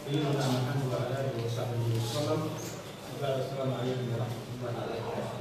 سيدنا محمد وعلى اله وصحبه وسلم وبعد السلام عليكم ورحمه الله وبركاته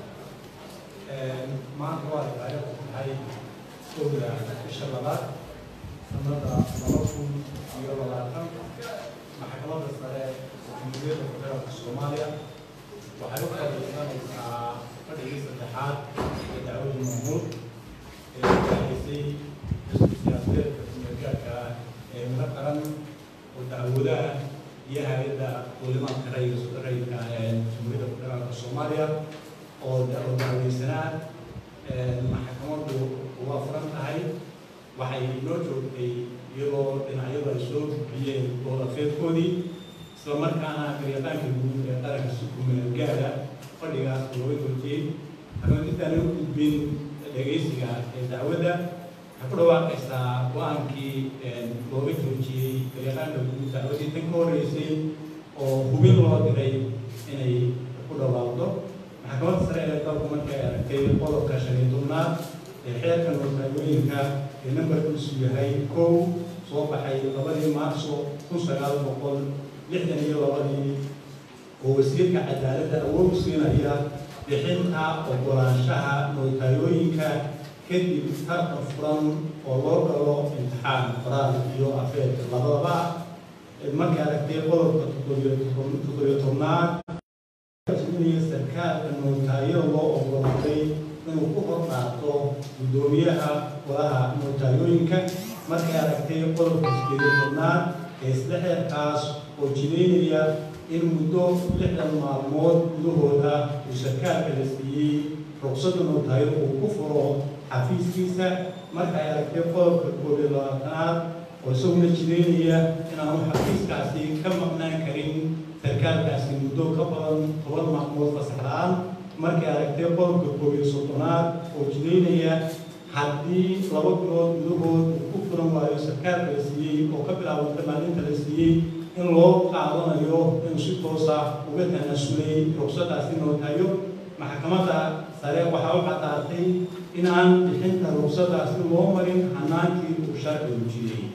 maanta waa taariikhdu tahay kowda bisha labaad sanada laba kun iyo labaatan maxkamadda sare jamhuuriyadda federaalka soomaaliya waxay u fadhiisanaysaa fadhigii saddexaad ee dacwadii mahmuud ee ugahaysay xisbi siyaasadeedka kumeelgaarka ah ee miro qaran oo dacwadaha iyo hay-adda duulimaadka rayidka rayidka ee jamhuuriyadda federaalka soomaaliya oo oo dacweysanaa maxkamaddu waa furan tahay waxay noo joogtay iyadoo dhinacyadu ay soo gudbiyeen doodafeedkoodii isla markaana garyaqaanka guud ee qaranka si kumeelgaara fadhigaas looga joojiyey haddana intaan u gudbin dhegaysiga ee dacwadda waxay ku dhawaaqaysaa go-aankii looga joojiyey garyaqaanka guud dacwaddii tan ka horreysay oo hubin loo diray inay ku dhawaaqdo maxkamadda sare ee dalku markay aragtay qodobka shan iyo tobnaad ee xeerka noortaagooyinka ee nambarkiisu yahay kow soo baxay labadii maarso kun sagaal boqol lixdan iyo labadii oo wasiirka cadaaladda awood u siinaya bixinta oggolaanshaha noortaagooyinka kadib tarka furan oo loo galo imtixaan qoraal iyo afeed labadaba markay aragtay qodobka toddobiyo tobnaad sarkaalka nootaayo loo oggolaaday inuu ku hor qaato guddoomiyaha golaha nootaayoyinka markay aragtay qodobka sideediyo tobnaad ee isla xeerkaas oo jideynaya in muddo lixdan maalmood gudahooda uu sarkaalka la siiyey ruqsadda nootaayo uu ku furo xafiiskiisa markay aragtay qodobka koob iyo labaatanaad oo isaguna jideynaya inaanu xafiiskaasi ka maqnaan karin sarkaalkaasi muddo ka badan toban maalmood fasax la-aan markay aragtay qodobka koob iyo soddonaad oo jideynaya haddii laba bilood gudahood uu ku furan waayo sarkaalka la siiyey oo ka bilaabanta maalinta la siiyey in loo qaadanayo inuu si toosa uga tanasulay ruqsadaasi nootayo maxkamadda sare waxaa u caddaatay in aan bixinta ruqsadaasi loo marin hanaankii uu sharcigu jiray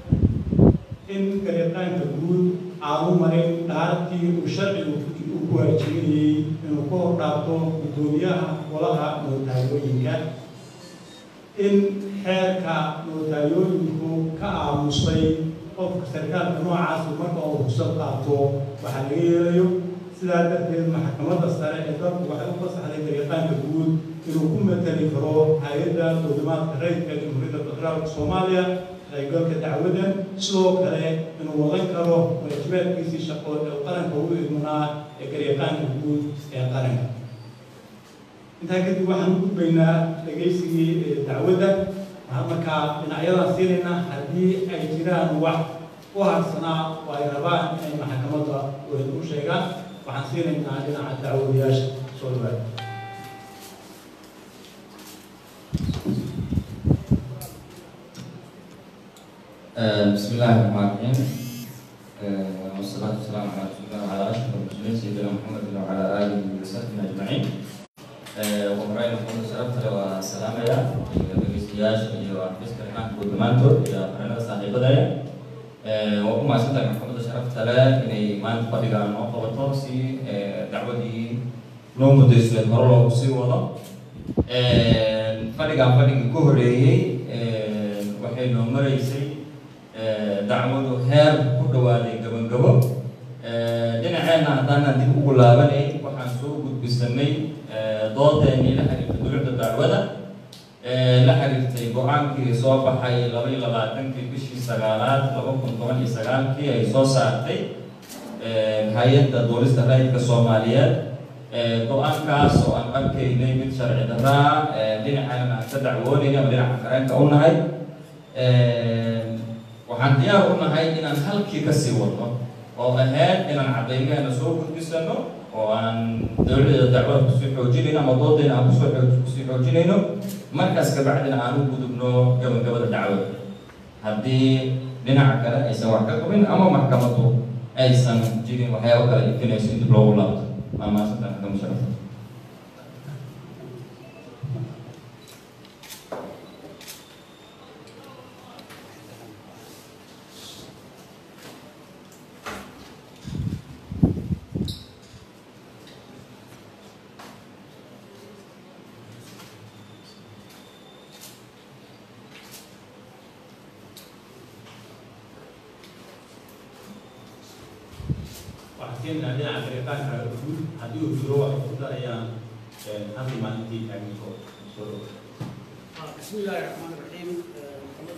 in garyaqaanka guud aanu marin dhaartii uu sharcigu u ku waajibinayey inuu ka hor dhaafto guddoomiyaha golaha nootaayoyinka in xeerka nootaayoyinku ka aamusay qofka sarkaalka noocaasi marka uu rugsad qaato waxaa laga yeelayo sidaa darteed maxkamadda sare ee dalku waxay u fasaxday garyaqaanka guud inuu ku matali karo hay-adda duulimaadka rayidka jamhuuriyadda federaalka soomaaliya qaybgalka dacwaddan sidoo kale inuu wadan karo waajibaadkiisii shaqo ee qaranka ugu idmanaa ee garyaqaanka guud ee qaranka intaa kadib waxaan u gudbaynaa dhegaysigii dacwadda waxaan markaa dhinacyadan siinaynaa haddii ay jiraan wax u harsanaa oo ay rabaan inay maxkamadda u sheegaan waxaan siinaynaa dhinaca dacwadayaasha soo dhawaada بسم الله الرحمن الرحيم والصلاة والسلام على رسول الله وعلى أشرف المرسلين سيدنا محمد وعلى آله وصحبه أجمعين ومرأي محمد شرفت له السلام يا بقيستياش وعفيس كريمان كودمانتو يا فرنا صاحب دايا وكما سنتك محمد شرفت له إني ما نتفرق عن نقطة وطوسي دعوة دي لو مدرس للمرة وسي وضع فرق عن فرق كهري waxay noo maraysay dacwadu heer ku dhawaaday gabangabo dhinaceenna haddaanan dib ugu laabanay waxaan soo gudbisanay doodeenii la xiriirtay dulucda dacwada la xiriirtay go-aankii soo baxay laba iyo labaatankii bishii sagaalaad laba kun toban iyo sagaalkii ay soo saartay hay-adda duulista rayidka soomaaliyeed go-aankaas oo aan arkaynay mid sharci daraa dhinacaana aan ka dacwoonayna ama dhinaca qareenka u nahay waxaan diyaar u nahay inaan halkii ka sii wadno oo ahayd inaan caddaymeena soo gudbisano oo aan dowladda dacwada kusii xoojinayno ama doodayna aan kusoo kusii xoojinayno markaas kabacdina aan u gudubno gabagabada dacwada haddii dhinaca kale aysan wax ka qabin ama maxkamaddu aysan jirin waxyaabo kale ifinayso in dib loogu laabto waa maasanta maxkamad sharafta waxaan keenaynaa dhinaca gareeqaanka guud haddii uu jiro waxay ku darayaan halkii maalintii taagniko soo dhow بسم الله الرحمن الرحيم محمد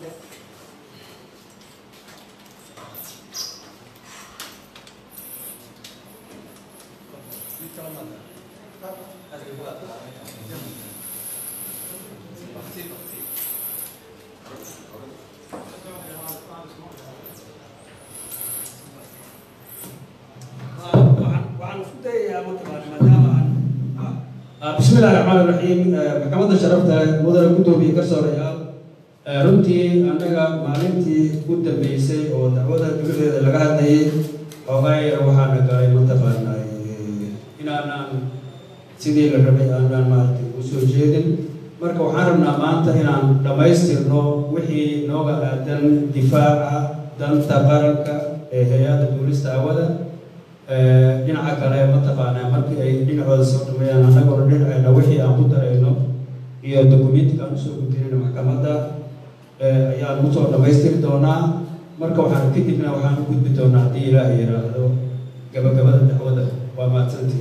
waxaan isku dayayaa mataqaana maadaama aan بسم الله الرحمن الرحيم maxkamadda sharafta mudane guddoomiye garsoorayaal runtii annaga maalintii u dambeysay oo dacwada dowladeeda laga hadlayay xoogaa yar waxaana galay mataqaanaa inaanaan sidii la rabay aanaan maaragtay u soo jeedin marka waxaan rabnaa maanta inaan dhammaystirno wixii nooga aadan difaaca danta qaranka ee hay-adda duulista hawada dhinaca kale mataqaanaa markii ay dhinacooda soo dhameeyaan annagoo dhinacayna wixii aan ku darayno iyo dokumentiga aan usoo gudinayno maxkamadda ayaan kusoo dhammaystiri doonaa marka waxaan kadibna waxaan u gudbi doonaa haddii ilaahay yidhaahdo gabagabada dacwada waa mahadsantii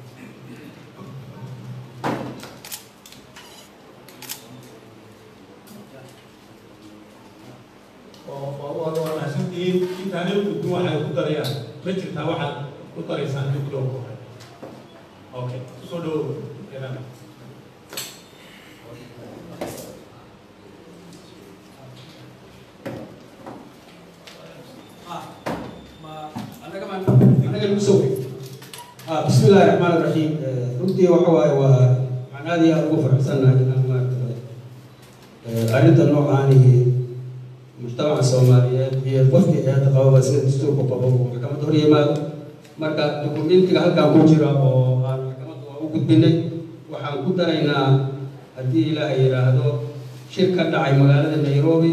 waa mahadsantihiin intaanay gudbin waxay ku darayaan ma jirtaa waxaad ku daraysaan inta ku dhow okay soo dhow بسم الله الرحمن الرحيم runtii waxa waaye waa waxaan aad iyo aad ugu faraxsannahay inaan maaragtay arrinta noocaanihi mujtamaca soomaaliyeed iyo qofkii eeda qababa sida dastuurku qabo uu maxkamadda hor yimaado marka dokumentiga halkan ku jira oo aan maxkamadda waa u gudbinay waxaan ku daraynaa haddii ilaahay yidhaahdo shir ka dhacay magaalada nairobi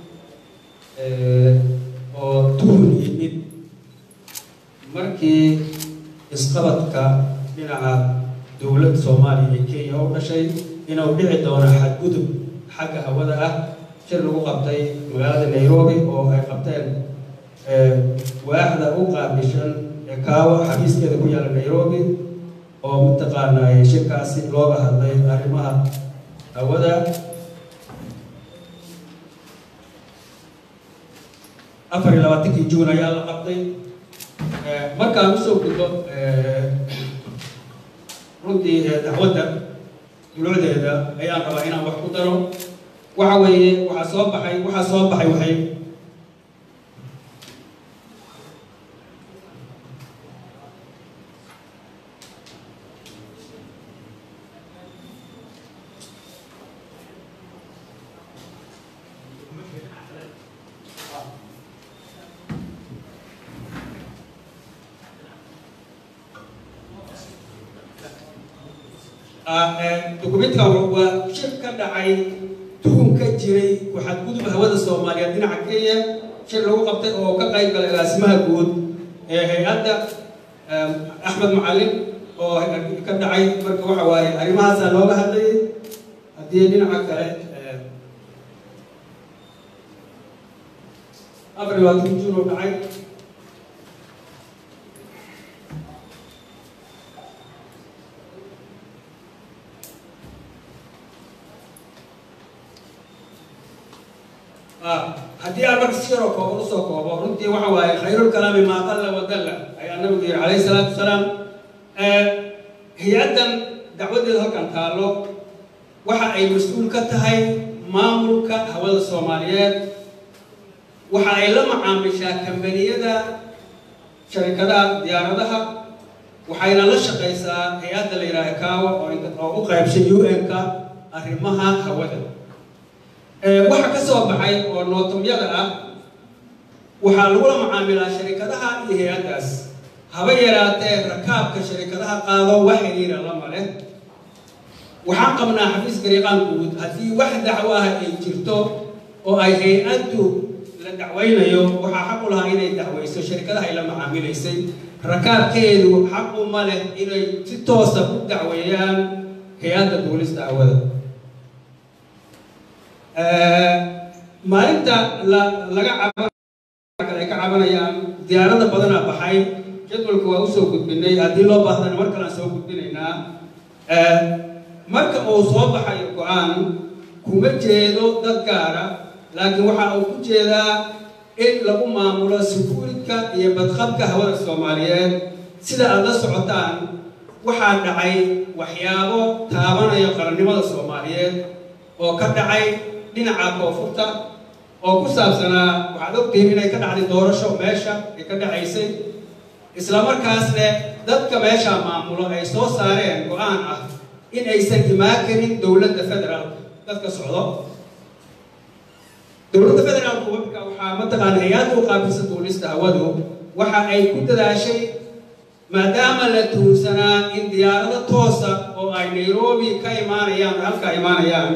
oo tuhun yimid markii isqabadka dhinaca dowladda soomaaliya iyo kenya u dhashay inuu dhici doono xadgudub xagga hawada ah shir lagu qabtay magaalada nairobi oo ay qabteen waaxda u qaabishan kaawo xafiiskeeda ku yaala nairobi oo mataqaanaa shirkaasi looga hadlay arrimaha hawada afar iyo labaatankii juun ayaa la qabtay markaan usoo gudbo runtii dacwadda dulucdeeda ayaan rabaa inaan wax ku daro waxa weeye waxaa soo baxay waxaa soo baxay waxay dokumentigan waa shir ka dhacay tuhun ka jiray waxaad gudub hawada soomaaliyeed dhinaca kenya shir lagu qabtay oo ka qayb galay agaasimaha guud ee hay-adda axmed macalin oo ka dhacay marka waxa waaye arrimahaasaa looga hadlayay haddii dhinaca kale afar iyo labaatan juun oo dhacay haddii aan marka si yaroo kooban usoo koobo runtii waxa waaye khayrulkalaami maa qalla wadalla ayaa nabigu yihi calayhi salaatu wasalaam hay-addan dacwadeeda halkan taallo waxa ay mas-uul ka tahay maamulka hawada soomaaliyeed waxa ay la macaamishaa kambaniyada sharikadaha diyaaradaha waxayna la shaqaysaa hay-adda la yidhaaha kaawa oo u qaybshay u n-ka arrimaha hawada waxa ka soo baxay oo nootumyada ah waxaa lagula macaamilaa sharikadaha iyo hay-addaas haba yaraatee rakaabka sharikadaha qaado wax xiriira lama leh waxaan qabnaa xafiis gariiqaan guud haddii wax dacwo ah ay jirto oo ay hay-addu la dacwaynayo waxaa xaq u lahaa inay dacwayso sharikadaha ay la macaamilaysay rakaabkeedu xaqu ma leh inay si toosa u dacweeyaan hay-adda duulista hawada maalinta la laga caba kale ay ka cabanayaan diyaarada badanaa baxay jadwalka waa usoo gudbinay haddii loo baahdana mar kalean soo gudbinaynaa marka uu soo baxayo go-aan kuma jeedo dad gaara laakiin waxa uu ku jeedaa in lagu maamulo sukuuridka iyo badqabka hawada soomaaliyeed sida aad la socotaan waxaa dhacay waxyaabo taabanaya qarannimada soomaaliyeed oo ka dhacay dhinaca koonfurta oo ku saabsanaa waxaad ogtihiin inay ka dhacday doorasho meesha ay ka dhacaysay islamarkaasne dadka meesha maamulo ay soo saareen go-aan ah in aysan imaan karin dowladda federaalka dadka socdo dowladda federaalku marka waxaa mataqaana hay-adda u qaabilsan duulista hawadu waxa ay ku dadaashay maadaama la tuursanaa in diyaarado toosa oo ay nairobi ka imaanayaan halka imaanayaan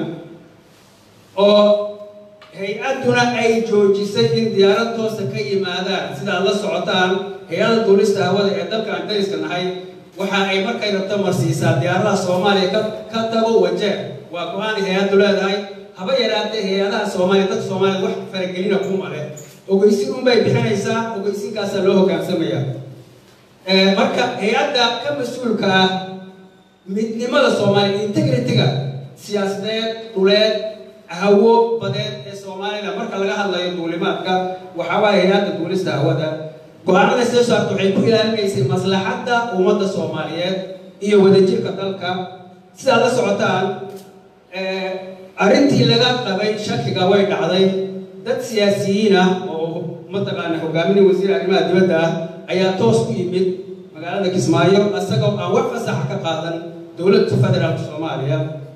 oo hay-adduna ay joojisay in diyaarad toosa ka yimaadaan sida aad la socotaan hay-adda duulista hawada ee dalka aan dariska nahay waxa ay markay rabto marsiisaa diyaaradaha soomaaliya ka ka tago wajeer waa go-aanay hay-addu leedahay haba yaraatee hay-adaha soomaaliya dadka soomaaliyad wax faragelina kuma leh ogeysin unbay bixinaysaa ogeysinkaasaa loo hogaansamaya marka hay-adda ka mas-uulka ah midnimada soomaaliya integrity-ga siyaasadeed dhuleed hawo badeed ee soomaalida marka laga hadlayo duulimaadka waxaawaaye hay-adda duulista hawada go-aanada soo saarta waxay ku ilaalinaysay maslaxadda ummadda soomaaliyeed iyo wadajirka dalka sidaad la socotaan arrintii laga qabay shakiga way dhacday dad siyaasiyiin ah oo mataqaana hogaaminay wasiir arrimaha dibadda ah ayaa toos ku yimid magaalada kismaayo isagoo aan wax fasaxa ka qaadan dowladda federaalka soomaaliya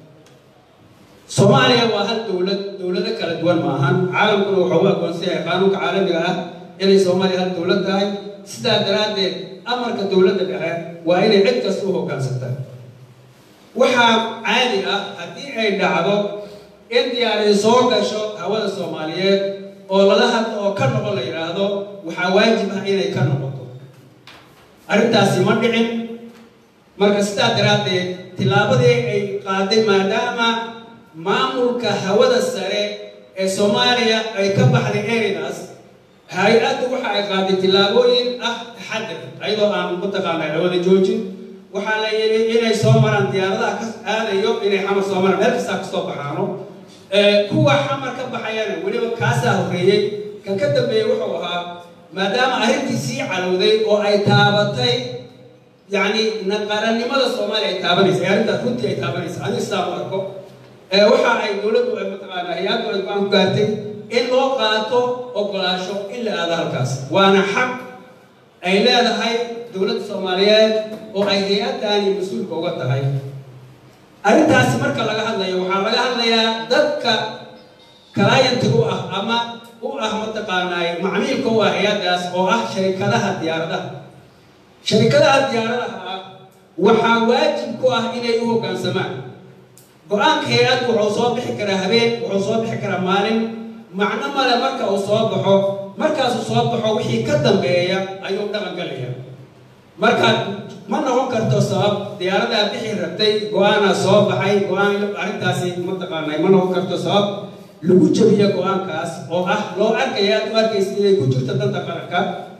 soomaaliya waa hal dowlad dowlado kala duwan maahan caalamkuna wuxuu u aqoonsan yahay qaanuunka caalamiga ah inay soomaaliya hal dowlad tahay sidaa daraaddeed amarka dowladda dhexe waa inay cid kasta u hoggaansanta waxaa caadi ah haddii ay dhacdo in diyaaradi soo gasho hawada soomaaliyeed oo lala hadlo oo ka noqon la yidhaahdo waxaa waajib ah inay ka noqoto arrintaasi ma dhicin marka sidaa daraaddeed tillaabadii ay qaaday maadaama maamulka hawada sare ee soomaaliya ay ka baxday ereydaas hay-addu waxa ay qaaday tillaabooyin ah taxadir ayadoo aan mataqaana hawada joojin waxaa la yidhi inay soo maraan diyaaradaha ka aadayo inay xamar soo maraan meel kastaa kasoo baxaano kuwa xamar ka baxayana weliba kaasaa horreeyey kan ka dambeeyey wuxuu ahaa maadaama arrintii sii calowday oo ay taabatay yacni naqarannimada soomaaliya ay taabanaysa arrintaas runtii ay taabanaysa aniga sidaa u arko waxa ay dowladdu ay mataqaana hay-addu ay go-aan ku gaartay in loo qaato ogolaasho in la aado halkaas waana xaq ay leedahay dowladda soomaaliyeed oo ay hay-addaani mas-uulka uga tahay arrintaasi marka laga hadlayo waxaa laga hadlayaa dadka clientiga u ah ama u ah mataqaanaa macmiilka u ah hay-addaas oo ah sharikadaha diyaaradaha sharikadaha diyaaradaha ah waxaa waajib ku ah inay u hoggaansamaan go-aanka hay-addu wuxuu soo bixi karaa habeen wuxuu soo bixi karaa maalin macno male marka uu soo baxo markaasuu soo baxo wixii ka dambeeya ayuu dhaqan galaya marka ma noqon karto sabab diyaaradaa bixi rabtay go-aanaa soo baxay go-aan arrintaasi mataqaanay ma noqon karto sabab lagu jabiyo go-aankaas oo ah loo arkaya aad u arkaysa inay ku jirto danta qaranka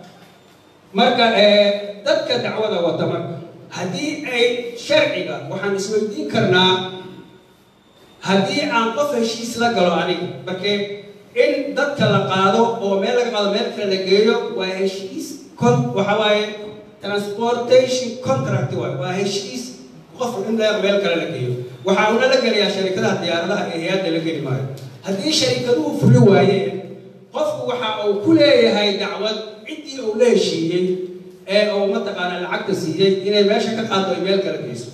marka dadka dacwada wata marka haddii ay sharciga waxaan isweydiin karnaa haddii aan qof heshiis la galo aniga markee in dadka la qaado oo meel laga qaado meel kale la geeyo waa heshiis con waxa waaye transportation contract waay waa heshiis qof in la meel kale la geeyo waxaa una la gelayaa sharikadaha diyaaradaha ee hay-adda la geli maayo haddii sharikaduhu fuli waayeen qofku waxa uu ku leeyahay dacwad ciddii uu la heshiiyey ee uu mataqaana lacagta siiyey inay meesha ka qaado ay meel kale geyso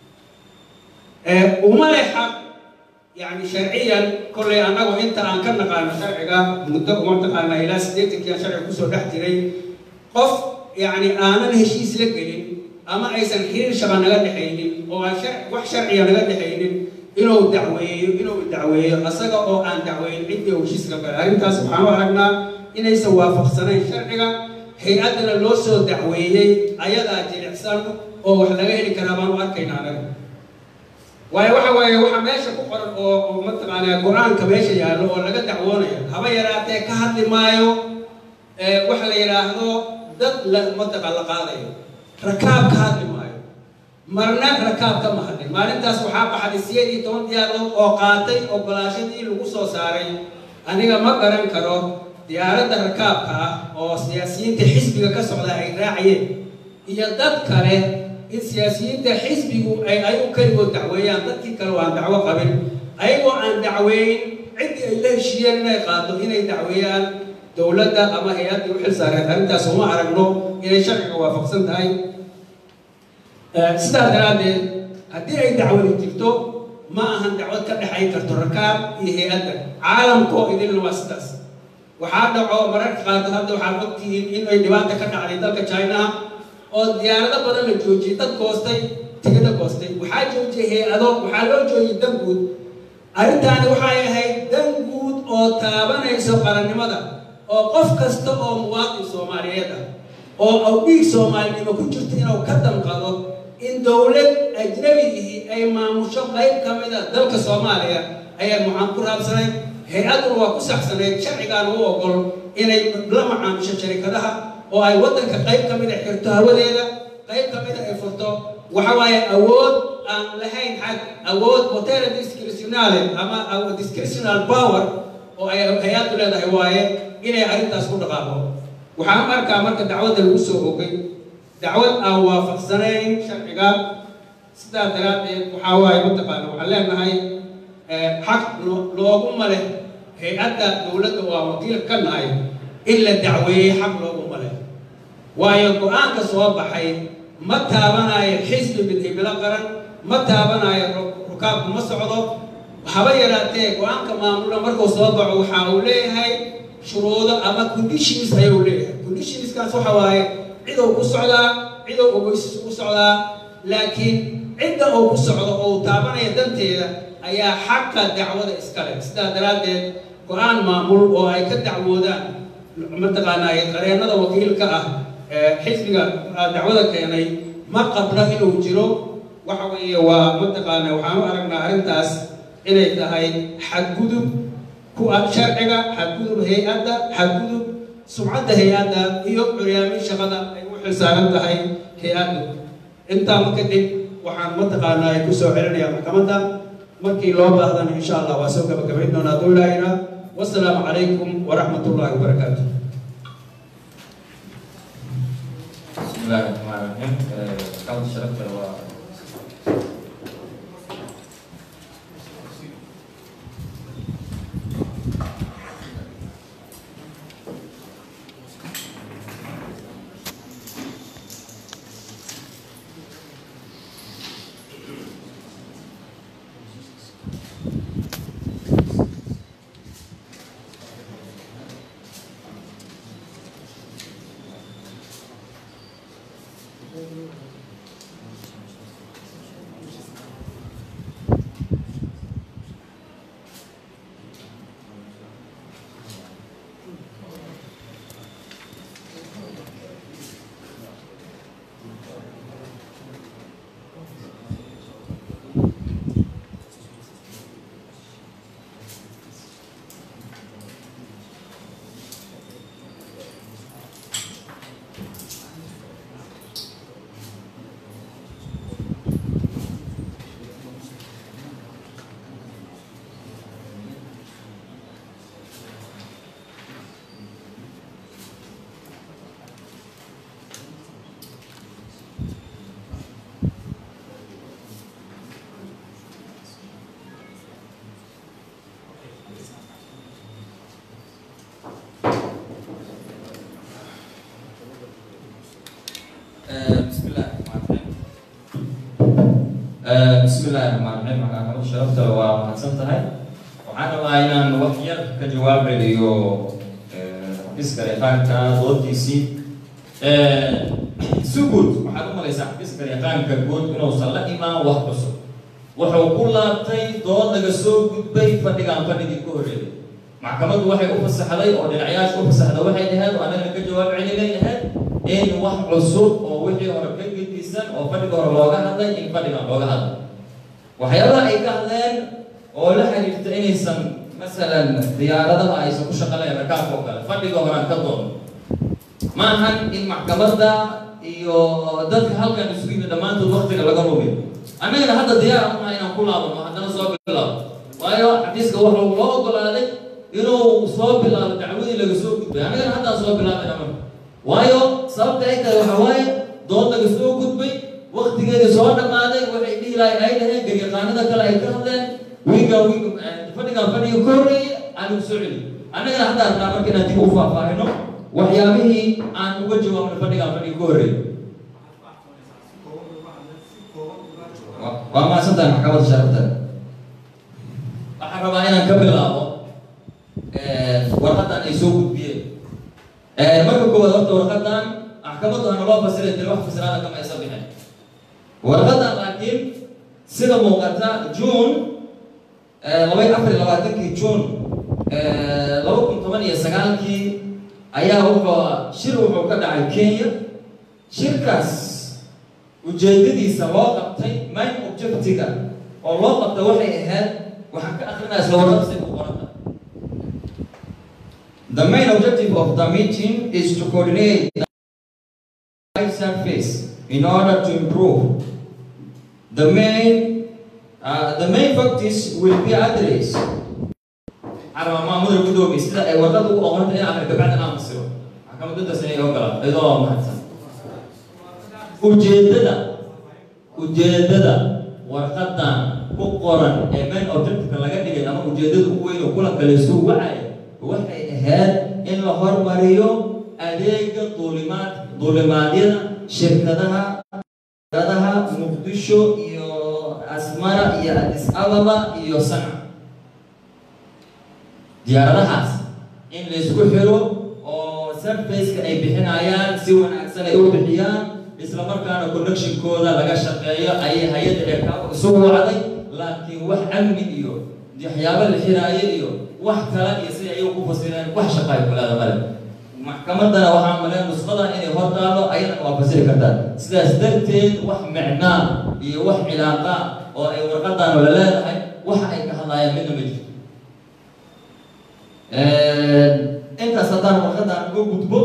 uma leh xaq يعني شرعيا كل أنا وأنت أن كنا قانا شرعيا مدة وأنت قانا إلى سديتك يا شرع كسر دحتري قف يعني أنا الهشيس لك أما أيضا خير شغل نقد حينين أو شرع وح شرعيا نقد حينين إنه دعوي إنه دعوي أصدق أو أن دعوي عندي وشيس لك أنت سبحانه وتعالى إن يسوى فخسنا شرعيا هي أدنى لوسو دعوي أيضا جلعسان أو وحلقه كلام وأركينا له waayo waxa waaye waxaa meesha ku qoran oo oo mataqaanaa go-aanka meesha yaallo oo laga dacwoonayo haba yaraatee ka hadli maayo waxa la yidhaahdo dad la mataqa la qaadayo rakaab ka hadli maayo marna rakaab kama hadlin maalintaas waxaa baxday sideed iyo toban diyaarood oo qaatay ogolaashadii lagu soo saaray aniga ma garan karo diyaaradda rakaabka ah oo siyaasiyiinta xisbiga ka socda ay raacayeen iyo dad kale in siyaasiyiinta xisbigu ay ayagu keligood dacweeyaan dadkii kale oo aan dacwo qabin ayagoo aan dacweyn ciddii ay la heshiiyeen inay qaado inay dacweeyaan dowladda ama hay-addii u xil saareed arrintaas uma aragno inay sharciga waafaqsan tahay sidaas daraaddeed haddii ay dacwadi jirto ma ahan dacwad ka dhexayn karto rakaab iyo hay-adda caalamkoo idinna waa sidaas waxaa dhaco mararka qaarkood hadda waxaad ogtihiin in ay dhibaata ka dhacday dalka chinaha oo diyaarado badan la joojiyey dad goostay tigidho goostay waxaa joojiyey hay-ado waxaa loo joojiyey dan guud arrintaani waxay ahayd dan guud oo taabanayso qarannimada oo qof kasta oo muwaadin soomaaliyeed ah oo awdhiig soomaalinimo ku jirto inuu ka danqado in dowlad ajnabiihi ay maamusho qayb ka mid a dalka soomaaliya ayaa mucaan ku raabsanayd hay-aduna waa ku saxsanayd sharcigaana u ogol inay la macaamisho sharikadaha oo ay waddanka qayb ka mid a xirto hawadeeda qayb ka mid a ay furto waxa waaye awood aan lahayn xad awood hotela discretionale ama discretional power oo ay hay-addu leedahay waaye inay arrintaas ku dhaqaaqo waxaan markaa marka dacwadda lagu soo ogay dacwad aan waafaqsanayn sharciga sidaa daraaddeed waxaa waaye mataqaana waxaan leenahay xaq looguma leh hay-adda dowladda waa wakiil ka nahay in la dacweeyey xaq looguma leh waayo go-aanka soo baxay ma taabanayo xisbi midhibilo qaran ma taabanayo rukaabku ma socdo haba yaraatee go-aanka maamulna markuu soo baxo waxa uu leeyahay shuruudo ama conditions ayuu leeyahay conditionskaas waxa waaye cidou ku socdaa cidou ogeysis ku socdaa laakiin cidda uu ku socdo oo uu taabanaya danteeda ayaa xaqa dacwada iskale sidaa daraaddeed go-aan maamul oo ay ka dacwoodaan mataqaanaa qareennada wakiilka ah xisbiga dacwada keenay ma qabno inuu jiro waxa weeye waa mataqaana waxaan u aragnaa arrintaas inay tahay xadgudub ku ah sharciga xadgudub hay-adda xadgudub sumcadda hay-adda iyo curyaamin shaqada ay u xilsaaran tahay hay-addu intaa kadib waxaan mataqaanaa ay kusoo celinayaa maxkamadda markii loo baahdana insha allah waa soo gabagabayn doonaa dowlaayna wasalaamu calaykum waraxmat ullahi wabarakaatu بسم الله الرحمن الرحيم قبل شرفت و بسم الله الرحمن الرحيم بسم الله الرحمن الرحيم maxaa sharafta waa mahadsan tahay waxaan rabaa inaan wax yar ka jawaab celiyo xafiiska yaqaanka doodiisii si guud waxaad u malaysaa xafiiska yaqaanka guud inuusan la imaan wax cusub wuxuu ku laabtay dood laga soo gudbay fadhigaan fadhigii ka horreeyay maxkamaddu waxay u fasaxday oo dhinacayaasha u fasaxday waxay dhaheed oo annagana ka jawaab celinay ahayd in wax cusub oo wixii hore ka gedisan oo fadhiga hore looga hadlay in fadhigan looga hadlay waxyaabaha ay ka hadleen oo la xiriirta inaysan masalan diyaaradaha aysan ku shaqalayn rakaabka oo kale fadhiga horaan ka doono ma ahan in maxkamadda iyo dadka halkan isugu yimid dhammaantood waktiga laga lumiyo annagana hadda diyaar unaha inaan ku laabano haddana soo bilaabo waayo xafiiska wuxuu loo ogolaaday inuu soo bilaabo dacwadii laga soo gudbay annagana haddaan soo bilaabay amar waayo sababta ay tahay waxa waaye dood laga soo gudbay waktigeedii soo dhammaaday waxay dhihi lahay ay dhaheen garyaqaanada kale ay ka hadleen wiiga wiiga fadhigan fadhiga ka horreeyay aanigu soo celi annagana haddaan rabnaa marka inaan dib u faahfaahino waxyaabihii aan uga jawaabno fadhigan fadhiga ka horreeyay waa mahadsantahay maxkamadda sharafta waxaan rabaa inaan ka bilaabo warqadan ay soo gudbiyeen marka koowaad horta warqadan maxkamaddu hana loo fasiray tiri wax fasiraada kama aysan bixin warqadan laakiin sida muuqata june labay afar iyo labaatankii june laba kun toban iyo sagaalkii ayaa wuxuu shir wuxuu ka dhacay kenya shirkaas ujeedadiisa loo qabtay main objectiga oo loo qabtay waxay ahayd waxaan ka akrinaa isla warqabsi ku qoranta The main objective of the meeting is to coordinate the life surface in order to improve. The main uh, the main factors will be addressed. Arma maamul gudoomiye sida ay warqad ugu oqonta in akhri kabacdi aan masiro maxkamadda dasay ay ogolaa iyadoo mahadsan ujeedada ujeedada warqadan ku qoran ee main objective laga dhigay ama ujeedada ugu weyn oo kulanka la isugu wacaya waxay ahayd in la hormariyo adeega duulimaad duulimaadyada shirkadaha shirkadaha muqdisho iyo asmara iyo addis ababa iyo sanca diyaaradahaas in la isku xiro oo surfaceka ay bixinayaan si wanaagsan ay u bixiyaan isla markaana connectionkooda laga shaqeeyo ayay hay-adda eekaabo isugu wacday laakiin wax amni iyo waxyaabo la xiraayo iyo wax kale iyo si ayagu ku fasireen wax shaqaayo kulaada male maxkamaddana waxaa maleen nusqadan inay hor taalo ayadana waa fasiri kartaa sidaas darteed wax micnaa iyo wax cilaaqa oo ay warqadan la leedahay waxa ay ka hadlaayaan midna ma jirto intaas haddaan warqadan uga gudbo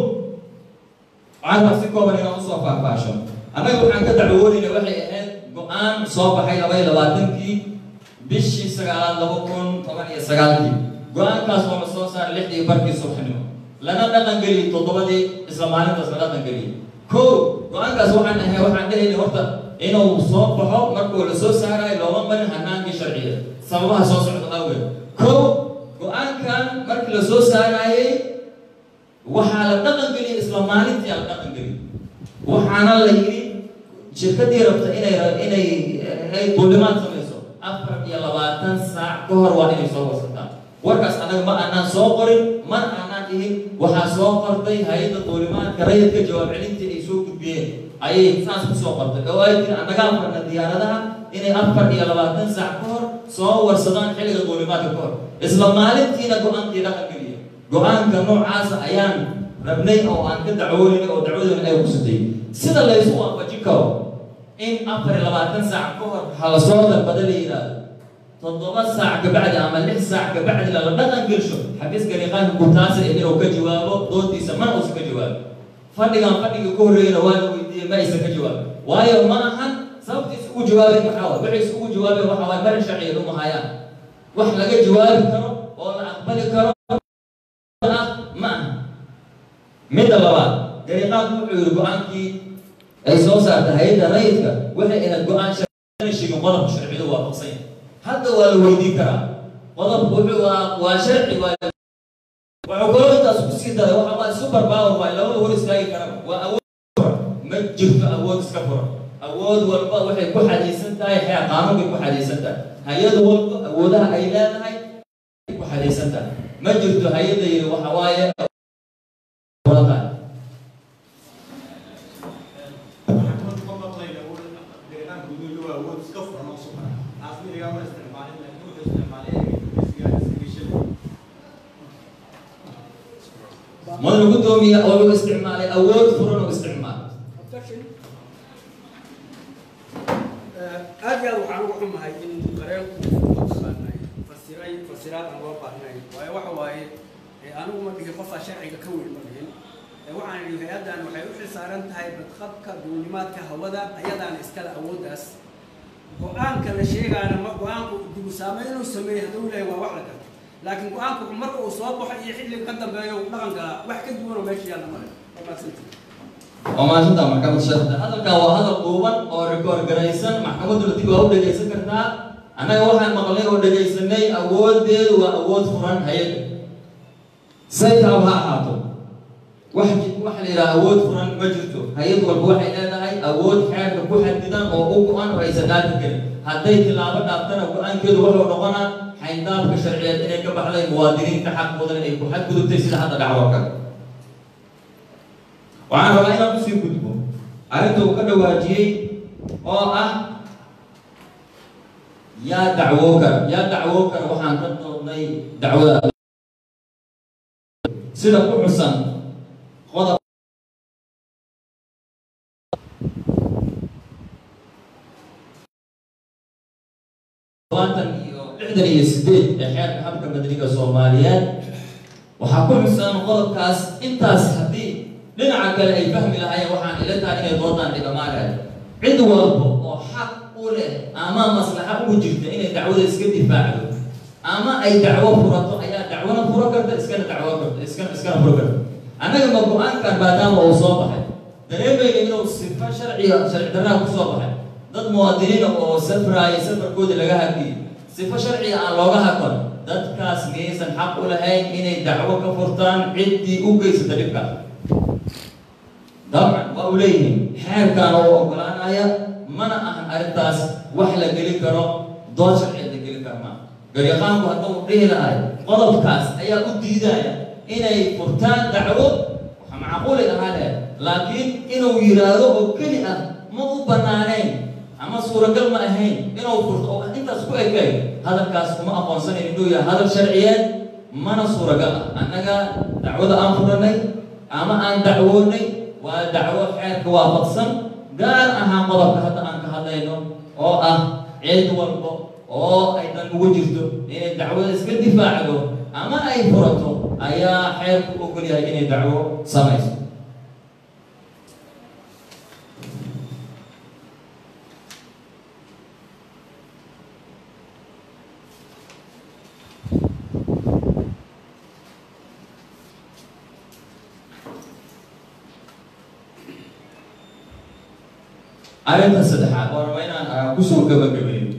waxaan rabaa si kooban inaan usoo faahfaasho annaga waxaan ka dacwoonayna waxay ahayd go-aan soo baxay laba iyo labaatankii bishii sagaalaad laba kun toban iyo sagaalkii go-aankaas oo la soo saaray lixdii barkii subaxnimo lana dhaqangeliyey toddobadii isla maalintaas la dhaqangeliyey ko go-aankaas waxaan ahay waxaan dhehayna horta inuu soo baxo markuu la soo saarayo looma marin hanaankii sharciya sababaha soo socda awgeed ko go-aankan markii la soo saarayey waxaa la dhaqangeliyey isla maalintii la dhaqangeliyey waxaana la yidhi shirkadii rabta inay inay ay duulimaad samayso afar iyo labaatan saac ka hor waa inay soo warsataan warkaas annaga ma aanaan soo qorin mana aanaan dhihin waxaa soo qortay hay-adda duulimaadka rayidka jawaab celintii ay soo gudbiyeen ayay saas ku soo qortay oo ay tiri annaga afarna diyaaradaha inay afar iyo labaatan saac ka hor soo warsadaan xilliga duulimaadka ka hor isla maalintiina go-aankii dhaqangeliya go-aanka noocaasa ayaan rabnay oo aan ka dacwoonay oo dacwadoona ay kusatay sida laysu waafajin karo in afar iyo labaatan saac ka hor waxaa lasoo dalbada la yidhaahdo toddoba saac kabacdi ama lix saac kabacdi lala dhaqan gelsho xafiiska liqaanka gurtaasa inuu ka jawaabo doodiisa mana uusan ka jawaabo fadhigan fadhiga ka horreeyana waa la weydiiyey ma aysan ka jawaabin waayo ma ahan sababta isugu jawaabeen maxaa waay waxay isugu jawaabeen waxa waay marin sharciya uma hayaan wax laga jawaabi karo oo la aqbali karo ah ma aha midda labaad gariiqaanku wuxuu yidhi go-aankii ay soo saartay hay-adda rayidka waxay ahayd go-aan shegin qodobka sharcidu waafaqsan yahay hadda waa la weydiin karaa qodobku wuxuu waa waa sharci waa wuxuu kaloo intaas ku sii daray waxa waa super power waa labada hor istaagi karaba waa awood furan ma jirto awood iska furan awood walba waxay ku xadaysan tahay xeer qaanuun bay ku xadaysan tahay hay-ad walba awoodaha ay leedahay ay ku xadaysan tahay ma jirto hay-adda yidhi waxa waaye madaxa gudoomiya oo lagu isticmaalay awood furan oo isticmaal aad iyo aad waxaan ugu xumahay in dareenku mataqaanay fasiray fasiraad aan loo baahnayn waayo waxa waaye anigu ma dhihin qofaa sharciga ka weyn ma dhihin waxaan idhi hay-addan waxay u xilsaaran tahay badqabka duulimaadka hawada ayadaana iskale awooddaas go-aanka la sheegaana ma go-aanku dibu saame inuu sameeyo hadduu lehay waa wax la karta laakiin go-aanku marka uu soo baxo iyo xilliga ka dambeeyo dhaqanka wax ka duwanoo meesha yaalla male waa maadsantii waa mahadsantaa maxkamad sheekh hadalkan waa hadal duuban oo rikoor garaysan maxkamaduna dib waa u dhegaysan kartaa annaga waxaan maqlay oo dhegaysanay awoodeedu waa awood furan hay-adda saytaab ha ahaato wax waxa la yidhaha awood furan ma jirto hay-ad walba waxay leedahay awood xeerka ku xadidan oo u go-an oo aysan dhaafi karin hadday tilaabo dhaaftana go-aankeedu wuxuu noqonaa xayndaabka sharciyeed inay ka baxday muwaadiniinta xaqoodan ay ku xadgudubtay sida hadda dhacdo kale waxaan rabaa inaan usii gudbo arrinta uu ka dhawaajiyey oo ah yaa dacwoo kara yaa dacwoo kara waxaan ka doodnay dacwada sida ku xusan qodob labaatan iyo lixdan iyo sideed ee xeerka habka madaniga soomaaliyeed waxaa ku xusan qodobkaas intaas haddii dhinaca kale ay fahmi lahaayeen waxaan ila tahay inay doodaan dhigamaanahay cid walba oo xaq u leh ama maslaxa ugu jirta inay dacwada iska difaacdo ama ay dacwo furato ayaa dacwona furo karta iskana dacwo karta iskana iskana furo karta annaga ma go-aankan maadaama uu soo baxay dareemayna inuu sifa sharciga sharci darraha ku soo baxay dad muwaadiniina oo safraaya safarkooda laga hadliyay sifo sharciga aan looga hadlan dadkaas miyaysan xaq u lahayn inay dacwo ka furtaan ciddii u geysata dhibkaas dabcan waa u leeyihiin xeerkaan oo ogolaanaya mana ahan arrintaas wax la geli karo dood sharciyeed la geli karo maa garyaqaanku hadduu dhihi lahay qodobkaas ayaa u diidaya inay furtaan dacwo waxa macquuli ahaa leh laakiin inuu yidhaahdo oo keli ah ma u bannaanayn ama suuragal ma ahayn inuu furto oo intaas ku ekay hadalkaas kuma aqoonsanayn inuu yahay hadal sharciyeed mana suuragal ah annaga dacwada aan furanay ama aan dacwoonay waa dacwo xeerka waafaqsan gaar ahaan qodobka hadda aan ka hadlayno oo ah cid walbo oo ay dan ugu jirto inay dacwada iska difaacdo ama ay furato ayaa xeerku ogol yahay inay dacwo samayso arrinta saddexaad waa raba inaan kusoo gabagabeeyo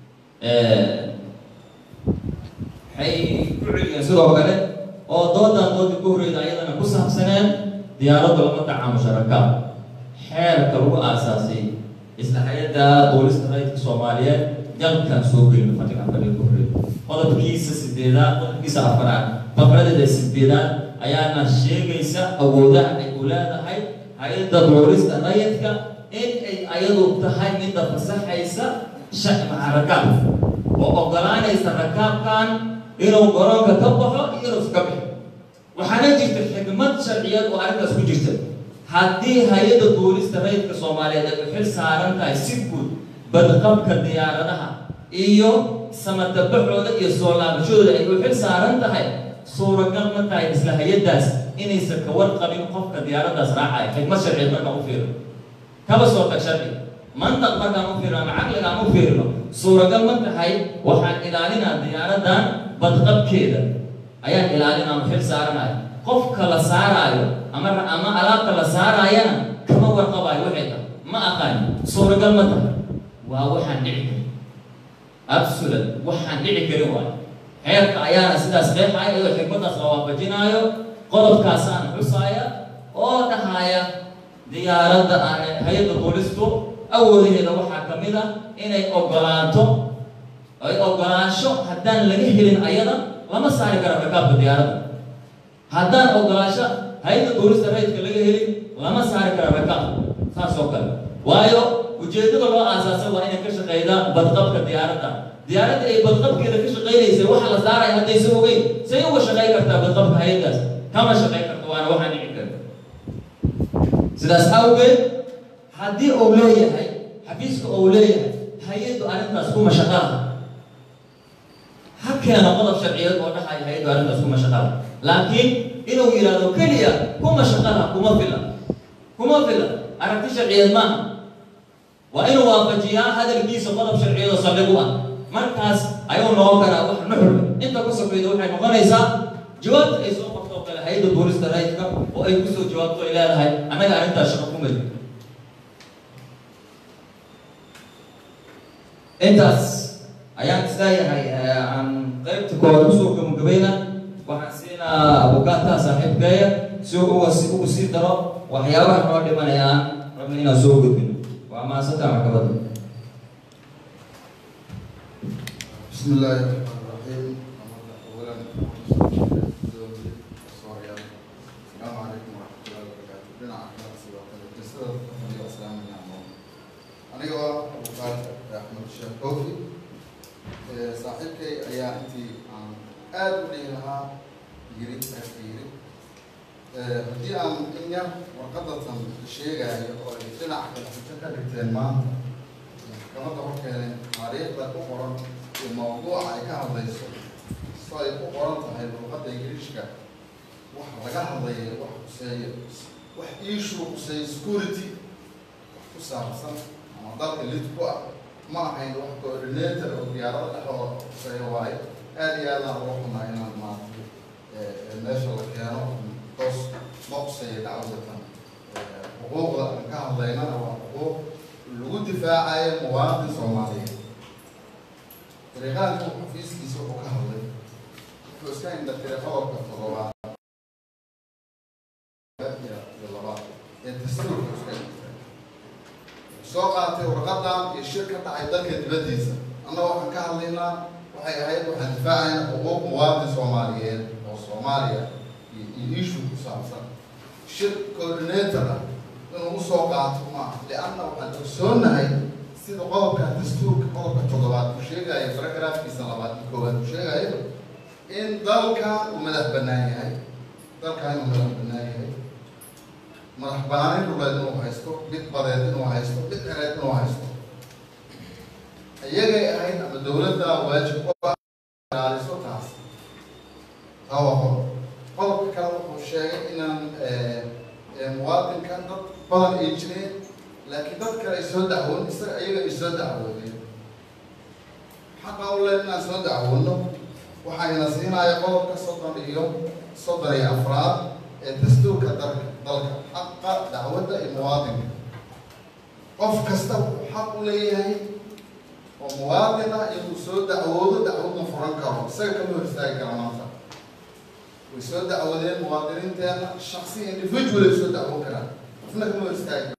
waxay ku celiyeen sidoo kale oo doodan dooda ku horreyda ayadana ku saabsaneen diyaaradda lama tacaamusha rakaab xeerka lagu aasaasay isla hay-adda boolista rayidka soomaaliyeed dalkan soo gelin fadhiga fadhiga ku horreeya qodobkiisa sideedaad qodobkiisa afaraad faqradeeda sideedaad ayaana sheegaysa awoodaha ay u leedahay hay-adda boolista rayidka in ay ayadu tahay midda fasaxaysa shacmaca rakaab oo ogolaanaysa rakaabkan inuu garoonka ka baxo iyo inuu iska bixo waxaana jirta xikmad sharciyeed oo arrintaas ku jirta haddii hay-adda duulista rayidka soomaaliyeed ay u xil saaran tahay si guud badqabka diyaaradaha iyo samatabaxooda iyo soo laabashadooda ay u xil saaran tahay suuragal ma tahay isla hay-addaas inaysan ka warqabin qofka diyaaraddaas raacaya xikmad sharciyeed markaan u fiiro kaba soo tag sharci mantaq markaan u fiirno ama caqligaan u fiirno suuragal ma tahay waxaan ilaalinaa diyaaraddan badqabkeeda ayaan ilaalinaa xil saaranayo qofka la saaraayo ama ama alaabta la saaraayana kama warqabayo waxay tahay ma aqaan suuragal ma tahay waa waxaan dhici karin absolut waxaan dhici karin waayo xeerka ayaana sidaas qeexaya iyadoo xikmaddaas la waafajinaayo qodobkaasaan xusaaya oo dhahaya diyaaradda hay-adda boolistu awoodaheeda waxaa ka mid a inay ogolaato ay ogolaansho haddaan laga helin ayada lama saari karo rakaabka diyaaradda haddaan ogolaansho hay-adda boolista rayidka laga helin lama saari karo rakaabka saas oo kale waayo ujeeddada loo aasaasay waa inay ka shaqeydaa badqabka diyaaradda diyaaradda ay badqabkeeda ka shaqeynaysay waxa la saaraya haddaysa ogeyn say uga shaqey kartaa badqabka hay-addaas kama shaqey karto waana waxaan dhici karta sidaas awgeed haddii uu leeyahay xafiiska uu leeyahay hay-addu arrintaas kuma shaqaala ha keeno qodob sharciyeed oo dhahaya hay-addu arrintaas kuma shaqaala laakiin inuu yidhaahdo keliya kuma shaqala kuma fila kuma fila aragti sharciyeed maaha waa inuu waafajiyaa hadalkiisa qodob sharciyeed oo saldhig u ah markaas ayuu noqon karaa wax nuxur inta ku sokeyda waxay noqonaysaa jawaabta ay soo qorto oo kale hay-adda boolista rayidka oo ay kusoo jawaabto ay leedahay annaga arrintaas shaqo ku mari intaas ayaan isleeyahay aan qaybta koowaad kusoo gabagabayna waxaan siinaa abukaata saaxiibkeeya si uu uga ugu sii daro waxyaabaha noo dhimanaya aan rabna inaan soo gudbino waa mahadsantaa maxkamadda بسم الله الرحمن الرحيم اولا السلام عليكم ورحمه الله وبركاته بنا احمد سيوات الجسد والسلام عليكم aniga waa abukaat axmed sheekh koofi saaxiibkay ayaa intii aan aad u dhihi lahaa yiri aadka yiri haddii aan in yar warqadatan sheegayo oo ay dhinaca kale xujo ka dhigteen maanta maxkamadda horkeene taariikhda ku qoran iyo mawduuca ay ka hadlayso so ay ku qoran tahay luqadda ingiriishka wax laga hadlaya wax kuseeyo wax issue kuseeyo security wax ku saabsan ama dalka lid ku ah ma ahayn wax coordinator oo diyaarada dhexdooda kuseeyo waayo aad iyo aadaan uga xunaa inaan maaragtay meesha la keeno toos ma kuseeyo dacwadatan xuquuqda aan ka hadlaynana waa xuquuq lagu difaacayo muwaadin soomaaliyeed dariiqaanku xafiiskiisa wuxuu ka hadlay wuxuu iska indhatiray qodobka toddobaad iyo labaad ee dastuurka iska indhatiray soo qaatay warqadan iyo shir ka dhacay dalka dibaddiisa annaga waxaan ka hadlaynaa waxay ahayd waxaan difaacayna xuquuq muwaadin soomaaliyeed oo soomaaliya iyo issue ku saabsan shir coordinator ah inuu usoo qaato maaha lianna waxaan ogsoonahay sida qodobka dastuurka qodobka toddobaad uu sheegayo paragraafkiisa labaad iyo koowaad uu sheegayo in dalkan uu madax bannaan yahay dalkan inuu madax bannaan yahay madax banaanin dhuleed inuu haysto mid badeed inuu haysto mid xereed inuu haysto iyagay ahayd ama dowladda waajib ku ah ilaaliso taas taa waa qodob qodobka kale wuxuu sheegay inaan muwaadinkan dad badan ay jireen laakiin dad kale ay soo dacwoon isaga iyaga ay soo dacwoodeen xaqa u leen inaan soo dacwoono waxayna siinaya qodobka soddon iyo soddon iyo afraad ee dastuurka dalka dalka xaqa dacwadda iyo muwaadinka qof kasta wuxuu xaq u leeyahay oo muwaadin ah inuu soo dacwoodo dacwadna furan karo isaga kama hor istaagi kara maanta way soo dacwadeen muwaadiniinteena shaksi individual ay soo dacwoon karaan qofna kama hor istaagi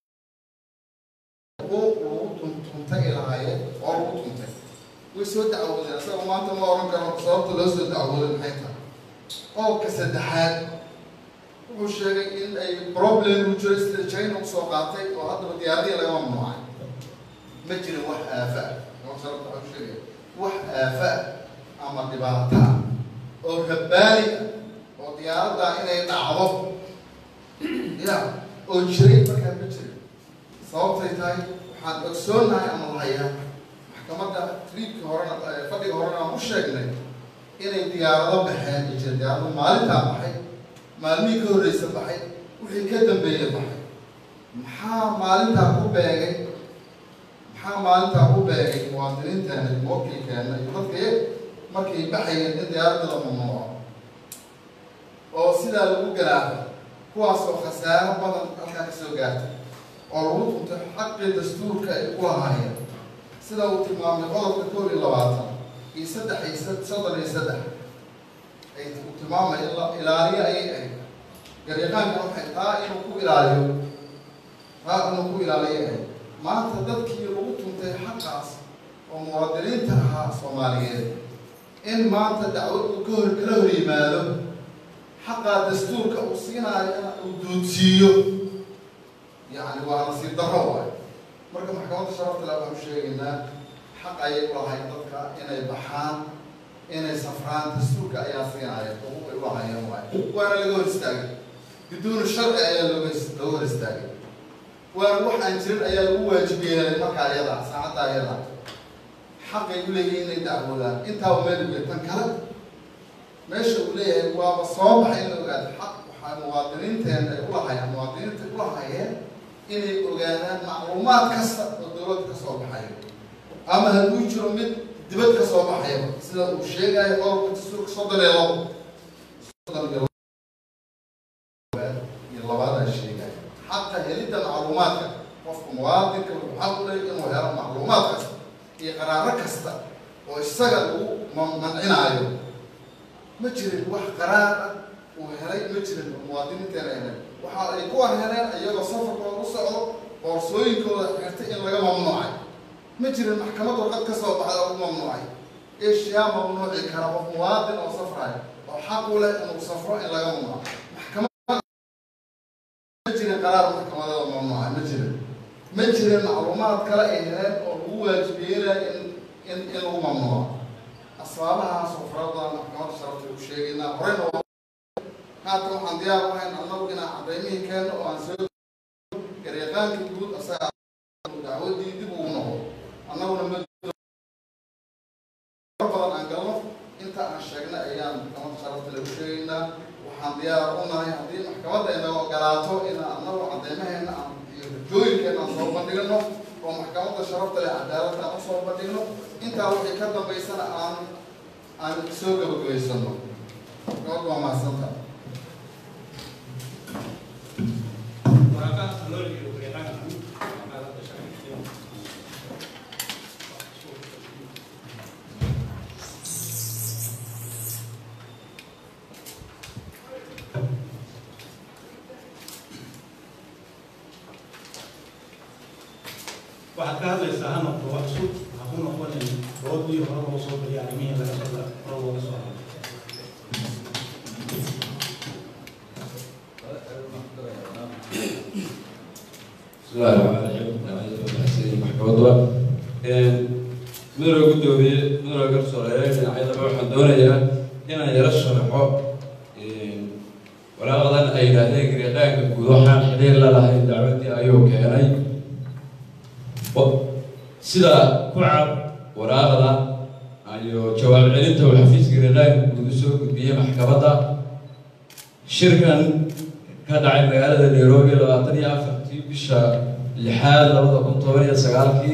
xuquuq lagu tuntay lahaayeen oo lagu tuntay way soo dacwoodeen isaga maanta ma oran karo sababta loo soo dacwooday maxay tahay qodobka saddexaad wuxuu sheegay in ay problem u jiro sida china usoo qaatay oo haddaba diyaaradiya laga mamnuucay ma jirin wax aafa ah sababta waxuu sheegaya wax aafa ah ama dhibaato ah oo rabbaani ah oo diyaaraddaa inay dhacdo ya oo jiray markaa ma jirin sababtay tahay waxaan ogsoonahay ama lahayaa maxkamadda triibkii horena fadhiga horena aan u sheegnay inay diyaarado baxeen ay jira diyaarado maalintaa baxay maalmihii ka horreysa baxay wixii ka dambeeyey baxay maxaa maalintaa ku beegay maxaa maalintaa ku beegay muwaadiniinteena iyo muwakilkeena iyo dadkay markay baxayeen in diyaaradda la mamnuuco oo sidaa lagu garaafo kuwaas oo khasaaro badan halkaa ka soo gaartay oo lagu tuntay xaqii dastuurka ay ku lahaayeen sida uu tilmaamay qodobka kow iyo labaatan iyo saddex iyo soddon iyo saddex ay uu tilmaamay in la ilaaliyo ayay ahayd garyaqaanka waxay taa inuu ku ilaaliyo taa inuu ku ilaaliyo ahayd maanta dadkii lagu tuntay xaqaas oo muwaadiniinta ahaa soomaaliyeed in maanta dacwad uu ka hor kala hor yimaado xaqaa dastuurka uu siinaayo uu duudsiiyo yacni waa nasiib darro waay marka maxkamadda sharafta le waxaan sheegaynaa xaq ayay u lahayn dadka inay baxaan inay safraan dastuurka ayaa siinaya xuquuq ay u lahayeen waay waana laga hor istaagay biduuni sharci ayaa looga looga hor istaagay waana wax aan jirin ayaa lagu waajib yeelay markaa ayada saacadda ayada xaqay u leeyihin inay dacwoodaan intaaba meel uge tan kale meesha uu leeyahay waaba soo baxay in la ogaado xaq waxaa muwaadiniinteena ay ulahayeen muwaadiniinta ay ulahayeen inay ogaadaan macluumaad kasta oo dowlad ka soo baxayo ama hadduu jiro mid dibad ka soo baxayaba sida uu sheegayo qodobka dastuurka soddon iyo labo soddon iyo iyo labaad ay sheegayo xaqa helidda macluumaadka qofka muwaadinka wuxuu xaq u leeyahay inuu helo macluumaad kasta iyo qaraaro kasta oo isaga lagu mancinaayo ma jirin wax qaraar ah uu helay ma jirin muwaadiniinteena helay waxa ay ku heleen iyagoo safarkooda u socdo boorsooyinkooda xirtay in laga mamnuucay ma jirin maxkamad warqad ka soo baxda lagu mamnuucay eshiyaa mamnuuci kara qof muwaadin oo safrayo oo xaq u leh inuu safro in laga mamnuuco maxkamad ma jirin qaraar maxkamadada mamnuucay ma jirin ma jirin macluumaad kale ay heleen oo lagu waajibeynaya in in in lagu mamnuuco asbaabahaas oo fara badan maxkamadda sharafta u sheegaynaa horeyna haatan waxaan diyaar u hayn annagu inaan cadaymihii keenno oo aan soo gareeqaanka guud asaga dacwadii dib ugu noqo annaguna ma badan aan galno inta aan sheegnay ayaan maxkamadda sharafta lagu sheegaynaa waxaan diyaar u nahay haddii maxkamadda inaga ogolaato inaan annagu cadaymaheena aan iyo rajooyinkeena aan soo bandhigno oo maxkamadda sharafta leh cadaaladda aan usoo bandhigno intaa wixii ka dambaysana aan aan soo gabagabaysano maxkamaddu waa mahadsanta waxaad ka hadlaysaa ha noqdo wax cusub ha ku noqonin doodii hore loo soo bariya arrimihii laga soo hore looga soo hadlay bismillahi raxmaan raxiim maxkamadda mudane guddoomiye mudane garsooreeye dhinacyadaba waxaan doonayaa inaan yaro sharaxo walaaqadan ay yidhaahdeen gariiqaanka guud waxaan xiriir la lahayn dacwaddii ayuu keenay sida ku cad waraaqda iyo jawaab celinta uu xafiiska gariiqaanka guud usoo gudbiyey maxkamadda shirkan ka dhacay magaalada nairobi labaatan iyo afartii bisha lixaad labada kun toban iyo sagaalkii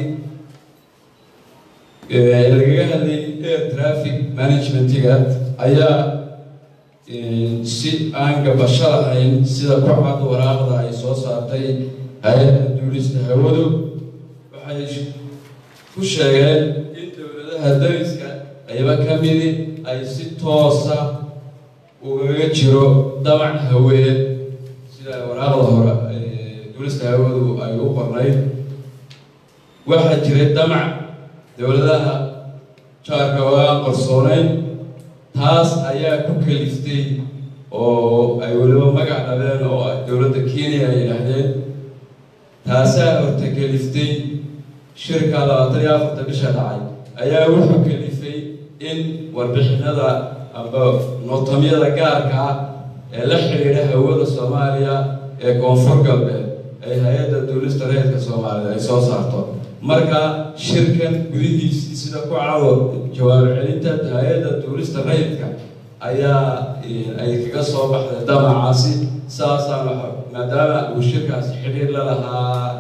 lagaga hadlayay air traffic managementiga ayaa si aan gabasho lahayn sida ku cad waraaqda ay soo saartay hay-adda duulista hawadu waxay ku sheegeen in dowladaha dariska ayba ka midi ay si toosa ugaga jiro damac haweed sida waraaqda hore duulista hawadu ay u qornayd waxaa jiray damac dowladaha jaarka oo aan qarsoonayn taas ayaa ku kaliftay oo ay weliba magac dhabeen oo dowladda kenya ay yidhaahdeen taasaa horta kaliftay shirka labaatan iyo afarta bisha dhacay ayaa wuxuu kalifay in warbixinada amba nootamyada gaarka ah ee la xidhiidha hawada soomaaliya ee koonfur galbeed ay hay-adda duulista reerka soomaalida ay soo saarto marka shirkan gudihiisii sida ku cado jawaab celinta hay-adda duulista rayidka ayaa ay kaga soo baxday damacaasi saasaan maadaama uu shirkaasi xidhiir la lahaa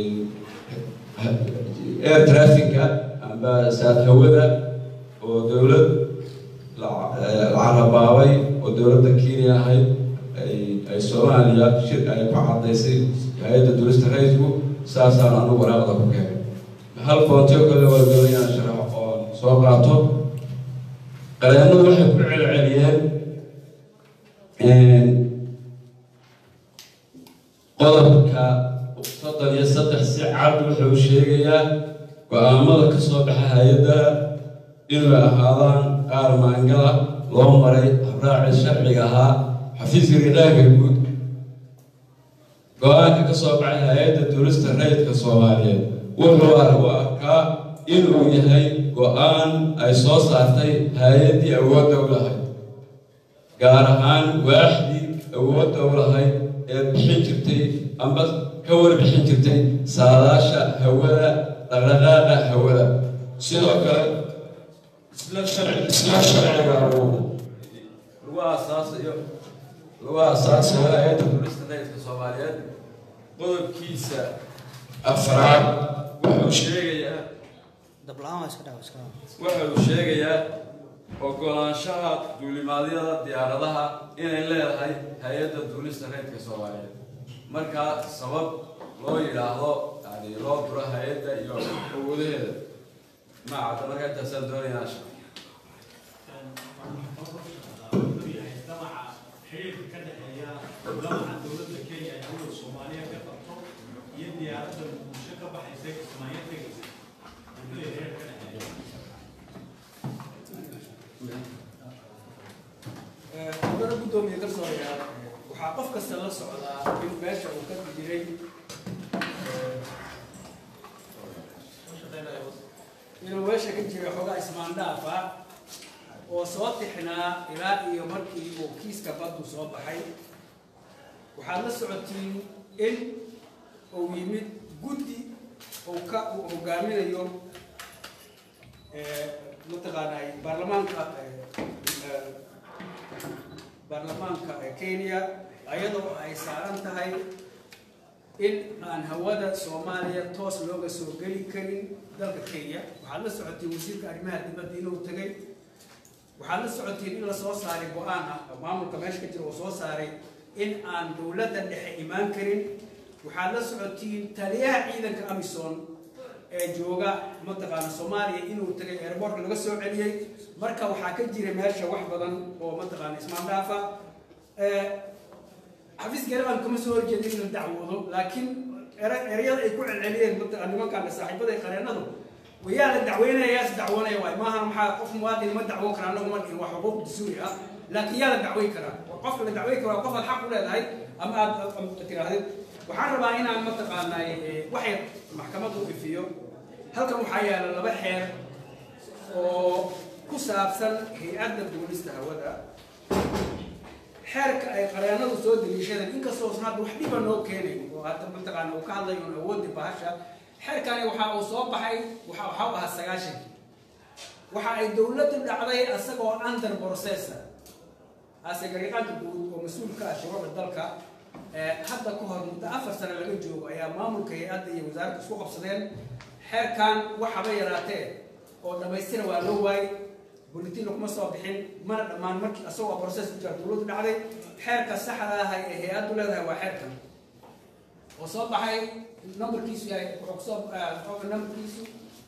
air trafficka amba saad hawada oo dowlad lacarabaabay oo dowladda kenya ahayd ay soomaaliya shir ay ku cadaysay hay-adda duulista rayidku saasaan anigu waraaqda ku keenay hal boontiyo kale waa doonayaan sharaxo oo soo qaato qareennadu waxay ku celceliyeen qodobka soddon iyo saddex si cad wuxuu sheegayaa go-aamada ka soo baxa hay-addaha inay ahaadaan qaar maangala loo maray habraaci sharciga ahaa xafiiska ridhaanka guud go-aanka ka soo baxay hay-adda duulista rayidka soomaaliyeed wuxuu u arkaa inuu yahay go-aan ay soo saartay hay-addii awoodda u lahayd gaar ahaan waaxdii awoodda u lahayd ee bixin jirtay amba ka warbixin jirtay saadaasha hawada dhaqdhaqaaqa hawada sidoo kale isla sharci isla sharciga uu lagu aasaasayo lagu aasaasay hay-adda duulista rayidka soomaaliyeed qodobkiisa afraad wuxuu sheegayaa dabla-aan waa iska dhawa iska dhawa wuxuu sheegayaa ogolaanshaha duulimaadyada diyaaradaha inay leedahay hay-adda duulista rayidka soomaaliyeed markaa sabab loo yidhaahdo yani loo duro hay-adda iyo awoodaheeda ma cadda markaa intaasaan doonayaa damaca xiriirka ka dhexeeya damaca dowladda kenya ee hawada soomaaliya ka qabto iyo diyaaradda muqdisho ka baxaysa kismaayo tegaysa muxuu yahay xiriir ka dhexeeya gudana guddoomiye garsooreyaal waxaa qof kasta la socdaa in meesha uu ka jiray inuu meesha ka jiray xoogaa ismaandhaafa oo soo tixnaa ilaa iyo markii uu kiiska baddu soo baxay waxaad la socotiin in uu yimid guddi uu ka uu hogaaminayo mataqaanay baarlamaanka eh, baarlamaanka ee kenya ayadoo ay saaran tahay in aan hawada soomaaliya toos looga soo geli karin dalka kenya waxaad la socotiin wasiirka arrimaha dibadda inuu tegay waxaad la socotiin in la soo saaray go-aan ah oo maamulka meesha ka jira uu soo saaray in aan dowladda dhexe imaan karin waxaad la socotiin taliyaha ciidanka amison ee jooga mataqaana soomaaliya inuu tagay airbortka laga soo celiyey marka waxaa ka jira meesha wax badan oo mataqaana ismaandhaafa xafiis garaban kama soo horjeeda in la dacwoodo laakiin ere- ereyada ay ku celceliyeen mataqaa nimankan saaxiibada ee qareenadu wayaa la dacweynaya yaas dacwoonaya waay maaha maxaa qof muwaadin ma dacwoon kara annagu ma dhihin waa xuquuq dastuuri ah laakiin yaa la dacweyn karaa qofka la dacweyn kara waa qof aad xaq u leedahay ama aad aad tirahdid waxaan rabaa inaan mataqaanaa waxay maxkamaddu ifiyo halkan waxaa yaala laba xeer oo ku saabsan hay-adda duulista hawada xeerka ay qareenadu soo daliishadeen inkastoo usan hadda wax dhiba noo keenayn oo hadda mataqaana uu ka hadlayo un awooddi bahasha xeerkani waxa uu soo baxay waxa waxa u ahaa sagaashankii waxa ay dowladdu dhacday isagoo under processor ase gariiqaanka guud oo mas-uul ka ah shuruucda dalka ee hadda ka hor muddo afar sano laga joogo ayaa maamulka hay-adda iyo wasaaradda isku qabsadeen xeerkan waxaba yaraatee oo dhammaystira waa loo waayey bulletin laguma soo bixin mana dhammaan markii asagoo process ku jira dowladdu dhacday xeerka saxda ah ee hay-addu leedahay waa xeerkan oo soo baxay numberkiisu yahay wuxuu kusoo wuxuu numberkiisu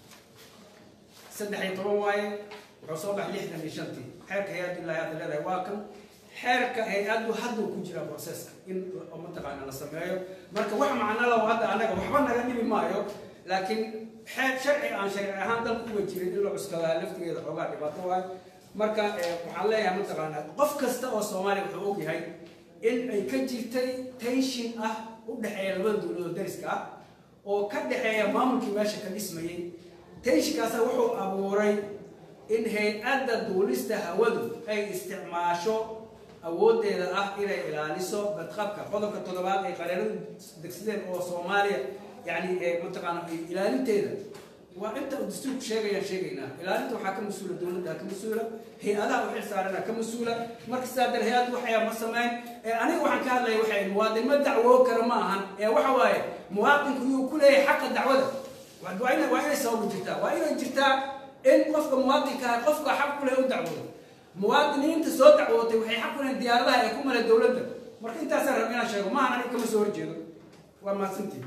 saddex iyo toban waaye wuxuu soo baxay lixdan iyo shantii xeerka hay-addu ilaahay hadda leedahay waa kan xeerka hay-addu hadduu ku jira processka in la- mataqaana la sameeyo marka wax macno laho hadda anaga waxba naga dhibi maayo laakiin xeer sharci aan sharci ahaan dalka uga jirin in la cuskadaa laftigeeda xoogaa dhibaato waayo marka eh, waxaan leeyahay mataqaana qof kasta oo soomaaliya wuxuu ogyahay in ay ka jirtay tension ah u dhexeeya labada dowladood dariska ah oo ka dhexeeya maamulkii meesha ka dhismayay tensionkaasa wuxuu abuuray in hay-adda duulista hawadu ay isticmaasho awoodeeda ah inay ilaaliso badqabka qodobka toddobaad ay qareeradu degsadeen oo soomaaliya yani ee mataqaana ay ilaalinteeda waa inta uu dastuurku sheegayaan sheegaynaa ilaalinta waxaa ka mas-uula dowladda ka mas-uula hay-adaha u xil saarana ka mas-uula marka sidaa dar hay-addu waxaya ma sameyn ee aniga waxaan ka hadlaya waxay muwaadin ma dacwoo kara ma ahan ee waxa waaye muwaadinku yuu ku leeyahay xaqa dacwada waa waa ina- waa inay sababu jirtaa waa inay jirtaa in qofka muwaadinka ah qofka xaq ku leh u dacwoodo muwaadiniinta soo dacwootay waxay xaq u leeyihin diyaaradaha ee ku male dowladda marka intaasaan rab inaan sheego maahan aniga kama soo horjeedo waa mahadsantihi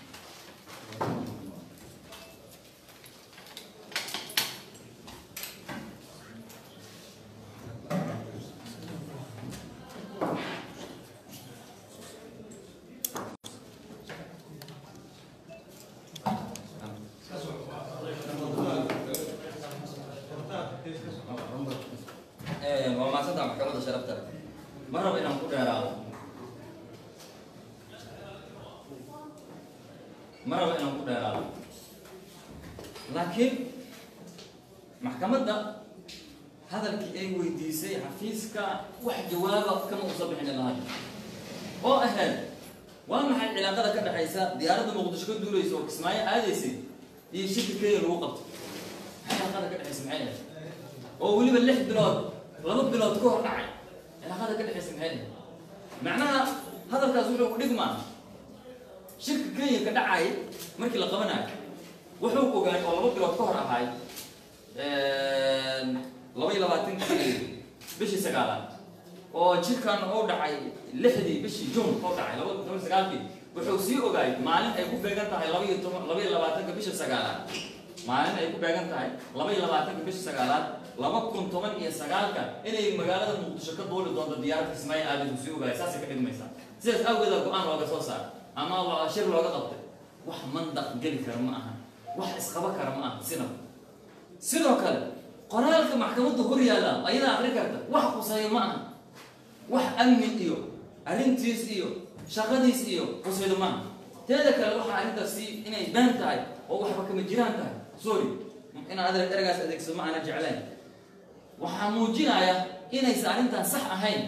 waa maasanta maxkamadda sharafta leh ma rabo inaan ku dheeraado ma rabo inaan ku dheeraado laakiin maxkamadda hadalkii ay weydiisay xafiiska wax jawaaba kama usa bixin ilaa hadda oo ahayd waa maxay cilaaqada ka dhexaysa diyaaradda muqdisho ka duulaysa oo kismaayo aadaysay iyo shirka kenya lagu qabto maxay cilaaqada ka dhexaysa maxay ahayd oo weliba lix bilood laba bilood ka hor dhacay cilaaqada ka dhexaysa maxay ahayd macnaha hadalkaas wuxuu ku dhigmaa shirka kenya ka dhacay markii la qabanayo wuxuu ogaay oo laba bilood ka hor ahay laba iyo labaatankii bishii sagaalaad oo jirkan uu dhacay lixdii bishii june uu dhacay laba toban sagaalkii wuxuu sii ogaay maalin ay ku beegan tahay laba iyo toban laba iyo labaatanka bisha sagaalaad maalin ay ku beegan tahay laba iyo labaatanka bisha sagaalaad laba kun toban iyo sagaalka inay magaalada muqdisho ka duuli doonto diyaaradda kismaayo aadis sii ogaay saasay ka dhigmaysaa sidaas awgeeda go-aan looga soo saaray ama lo- shir looga qabtay wax mandaq geli kara ma aha wax isqaba kara ma aha sinaba sidoo kale qoraalka maxkamadda hor yaalla ayadaa akri karta wax quseeyo ma aha wax amni iyo arrintiis iyo shaqadiis iyo qusaydo ma aha teeda kale waxa arrintaasi inay been tahay oo waxba kama jiraan tahay sorry inaan adeer eragaas adeegsado ma aana jeclayn waxaa muujinaya inaysan arrintan sax ahayn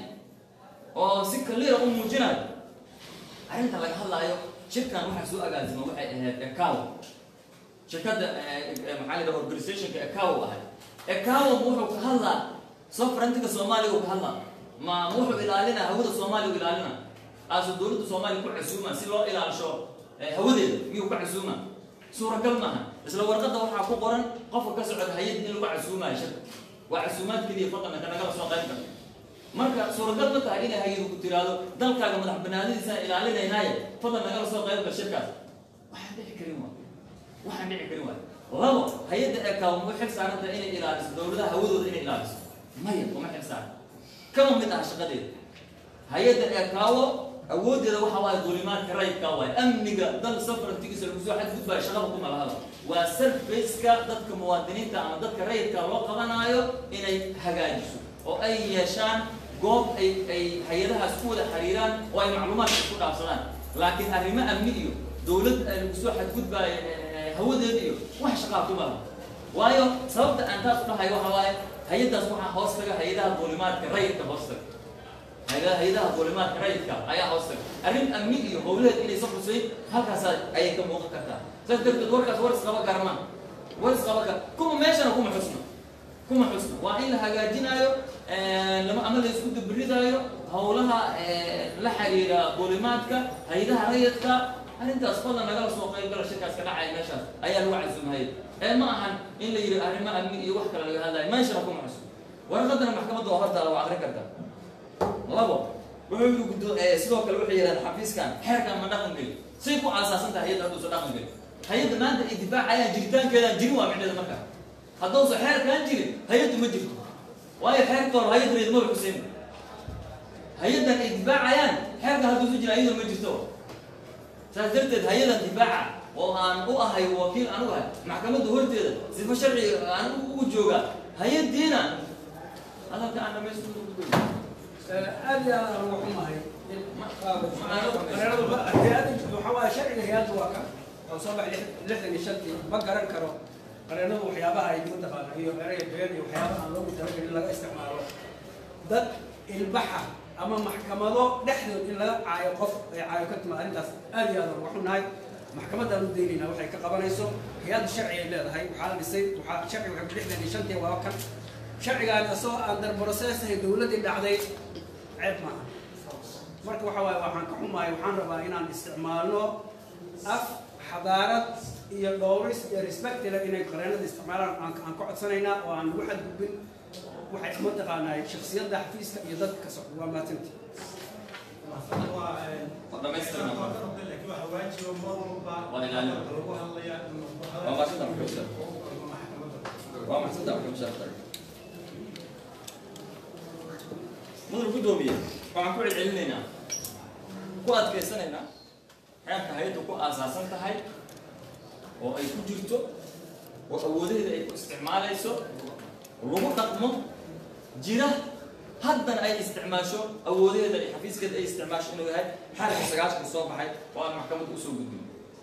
oo si kaliira u muujinayo arrinta laga hadlaayo shirkan waxaa soo agaasima waxay ahayd ecow shirkadda maxaa la yidhaha organizationka ecow ahay ecow wuxuu ka hadlaa sovereigntiga soomaaliya uu ka hadlaa ma wuxuu ilaalinaa hawada soomaaliya u ilaalina aasu dowladda soomaaliya ku casuuma si loo ilaalisho hawadeeda miyuu ka casuuma suuragal maaha isla warqadda waxaa ku qoran qofka ka socda hay-ad in lagu casuumayo shirka waa casuumaad keliya fadlanka nagala soo qayb galay marka suuragal ma tahay inay hay-adu ku tiraahdo dalkaaga madax banaanadiisaan ilaalinaynaaye fadlan nagala soo qayb gal shirkaas waxaan dhici karin waay waxaan dhici karin waay labo hay-adda eekaw ma xil saaranta inay ilaaliso dowladaha hawadooda inay ilaaliso maya uma xil saaran kama mid aha shaqadeeda hay-adda eekaawo awooddeeda waxa waaye dulimaadka rayidka waaye amniga dal safarantigiisa lagu soo xadgudbaayo shaqada kuma lahada waa sarfaceka dadka muwaadiniinta ama dadka rayidka loo qabanaayo inay hagaajiso oo ay yeeshaan goob ay ay hay-adahaas ku wada xiriiraan oo ay macluumaadka isku dhaafsadaan laakiin arrimo amni iyo dowlad lagu soo xadgudbaayo hawadeeda iyo wax shaqaa kuma laha waayo sababta aan taas u dhahay waxa waaye hay-addaas waxaa hoos taga hay-adaha duulimaadka rayidka hoos taga hay- hay-adaha duulimaadka rayidka ayaa hoos taga arrin amni iyo howlaheed inaysan xusayn halkaas ayay ka muuqan kartaa saas darteed warkaas war isqaba garma war isqaba kar kuma meeshana kuma xusna kuma xusna waa in la hagaajinaayo lama ama la isku dabridaayo howlaha la xiriira duulimaadka hay-adaha rayidka arrintaas fadlan nagala soo qayb gala shirkaas ka dhacaya meeshaas ayaa lagu casuumahaya ee ma ahan in la yidhi arrimo amni iyo wax kale laga hadlayo meeshana kuma xusna warqadana maxkamadda waa hortaala waa akrin kartaa labo wuxuu yidhi guddo sidoo kale waxay yidhahdeen xafiiskan xeerkan ma dhaqan geli say ku aasaasan tahay hay-adda hadduusa dhaqan geli hay-adda maanta ay difaacayaan jiritaankeedaan jirin waa micneeda marka hadduusa xeerkaan jirin hay-addu ma jirto waayo xeerka hore hay-ad reed maba xuseen hay-addan ay difaacayaan xeerka hadduusa jira ayadoo ma jirto saas darteed hay-adan difaaca oo aan u ahay wakiil anugu ahay maxkamadda horteeda sifa sharci aan ugu joogaa hay-addiina hadalka aan dhamaystirto ugu doy aad iyo aad aan uga xumahay qareeradu waxa waaye sharciga hay-adda waa ka oo soo baxay lixdan iyo shantii ma garan karo qareeradu waxyaabaha ay mataqaana iyo eraya been iyo waxyaabaha aan loogu talagelin laga isticmaalo dad ilbaxa ama maxkamado dhexdood in laga caayo qof ay caayo ka timaad arrintaas aad iyo aad aan uga xunahay maxkamaddaan u daynaynaa waxay ka qabanayso hay-adda sharci ay leedahay waxaa la dhisay waxaa sharciga waxay lixdan iyo shantii waa kan sharcigaan isagoo aan dar processahay dowladdii dhacday ceeb maaha marka waxa waaye waxaan ka xumahay waxaan rabaa inaan isticmaalno af xadaarad iyo dhowris iyo respectila inay qareenada isticmaalaan aan aan ka codsanaynaa oo aan lagu xadgudbin waxay mataqaanaa shaksiyadda xafiiska iyo dadka ka socda waa maatinti dhamaystirna laakiin waxa waajiba mar walba Waa ilaalin. lagu hadlayaa in Waa maashinta maxkamadda. waa maxsanta waxay mushaartay mudal guddoomiye waxaan ku celcelinaynaa ku adkaysanaynaa xeerka hay-addu ku aasaasan tahay oo ay ku jirto oo awoodaheeda ay ku isticmaalayso lagu dhaqmo jira haddana ay isticmaasho awoodaheeda ay xafiiskeeda ay isticmaasho inuu yahay xarka sagaashan soo baxay oo aan maxkamadda usoo gudbin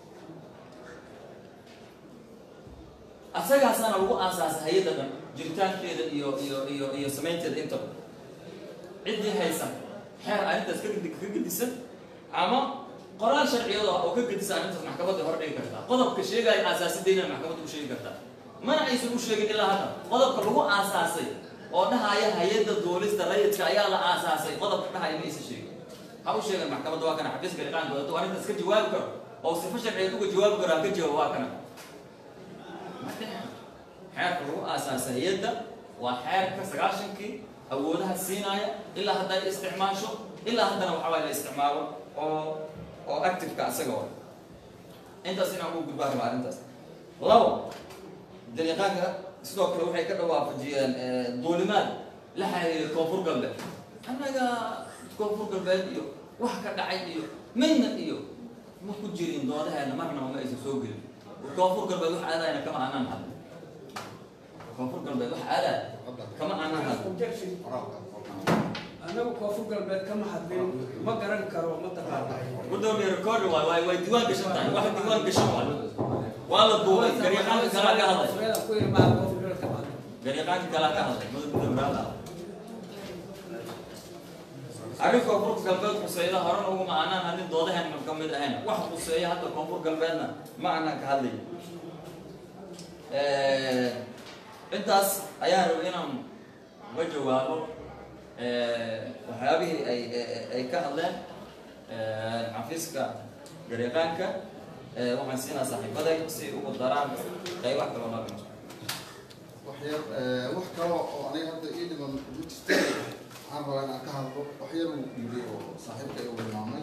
asagaasaana lagu aasaasay hay-adda dhan jiritaankeeda iyo iyo iyo iyo samaynteeda intaba ciddii haysa xeer arrintaas ka gedi ka gedisan ama qoraal sharciyada oo ka gedisan arrintaas maxkamadda hor dhigi kartaa qodobka sheegaya aasaasideena maxkamadda u sheegi kartaa mana aysan u sheegin ilaa hadda qodobka lagu aasaasay oo dhahaya hay-adda duulista rayidka ayaa la aasaasay qodobka dhahaya ma aysan sheegin ha u sheegan maxkamadda waa kana xafiiska gariiqaanka wadato waa arrintaas ka jawaabi karo oo sifa sharciyeed uga jawaabi karo ha ka jawaab waa kana xeerka lagu aasaasa hay-adda waa xeerka sagaashankii awoodaha siinaya ilaa hadday isticmaasho ilaa haddana waxaa la isticmaalo oo oo activeka asaga wa intaas inaan ugu gudbaa raba arrintaas labo dariiqaanka sidoo kale waxay ka dhawaafajiyeen duulimaad la xiriira koonfur galbeed annaga koonfur galbeed iyo wax ka dhacay iyo midna iyo ma ku jirin doodaheena marnaba ma aysan soo gelin koonfur galbeed wax aadayna kama aanaan hadlin koonfur galbeed wax aadaay kama aanaan hadlin objection anagu koonfur galbeed kama hadlin ma garan karo ma taqaanay gudoomiye record waay waay way diiwaan gashan tahay wax diiwaan gashan waay waa la duubay gariiqaanka kalaa ka hadlay Soomaaliya ku yiri baa koonfur galbeed kama hadlin gariiqaanka kalaa ka hadlay mudug gudoomiyaha arrin koonfur galbeed khuseeyada horena uguma aanaan hadlin doodaheena ka mid ahayn wax khuseeya hadda koonfur galbeedna ma aanaan ka hadlay intaas ayaan rabay inaan uga jawaabo waxyaabihii ay ay ka hadleen xafiiska gariiqaanka waxaan siinaa saaxiibaday si ugu daraan qaybaha kaloo noo dhimo waxyar wax kale oo aniga hadda ii dhiman ma jirta waxaan rabaa inaan ka hadlo waxyar uu yidhi oo saaxiibka uu hilmaamay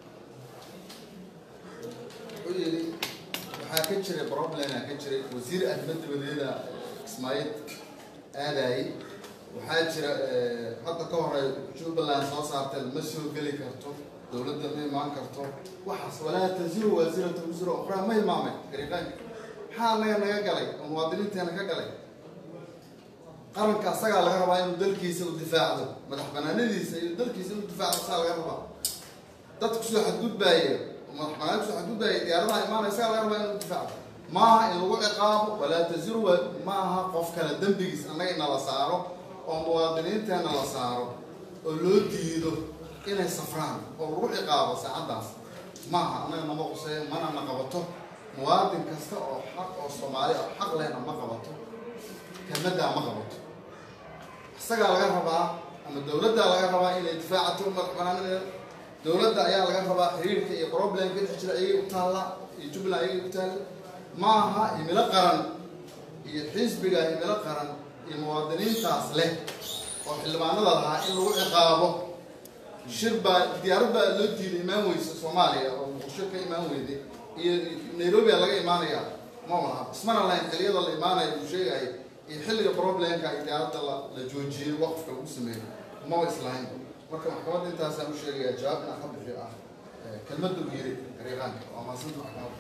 wuxuu yidhi waxaa ka jiray problema ka jiray wasiir arrimo dibadeeda ismaaciil aadayay waxaa jira hadda ka hore jubbaland soo saartay ma soo geli karto dowladda ma imaan karto waxaas walaa taziru waasirata wisra ukhraa ma hilmaamay gariiqaanka maxaa anaga naga galay oo muwaadiniinteena ka galay qaranka asagaa laga rabaa inuu dalkiisa u difaacdo madax banaanadiisa iyo dalkiisa inuu difaacdo asagaa laga rabaa dadku soo xadgudbaaya oo madax banaan kusoo xadgudbaaya diyaaradaha imaanaya asagaa laga rabaa inuu difacdo maaha in lagu ciqaabo walaa taziru wa maaha qof kale dembigiis annaga ina la saaro oo muwaadiniinteena la saaro oo loo diido inay safraan oo lagu ciqaabo saacaddaas maaha annaga nama quseeyo mana na qabato muwaadin kasta oo xaq oo soomaali oo xaq lehna ma qabato kelmaddaa ma qabato isagaa laga rabaa ama dowladdaa laga rabaa inay difaacato madax banaanida dowladda ayaa laga rabaa xiriirka iyo problemka dhex jira ayay u taalla iyo jubbaland ayay u taalla maaha himilo qaran iyo xisbiga himilo qaran iyo muwaadiniintaas leh oo xildhibaanada lahaa in lagu ciqaabo shir baa diyaarad baa loo diiday imaan weysa soomaaliya oo muqdisho ka imaan weyday iyo nairobi a laga imaanaya ma laha ismana lahayn xiliyada la imaanaya uu sheegaya iyo xilliga problemka iyo diyaaradda la la joojiyey waqfka lagu sameeyo maba islahayn marka maxkamadda intaasaan u sheegaya jawaab inaan ka bixiyo ah kelmadda u yiri gariiqaanka waa maasanta maxkamadda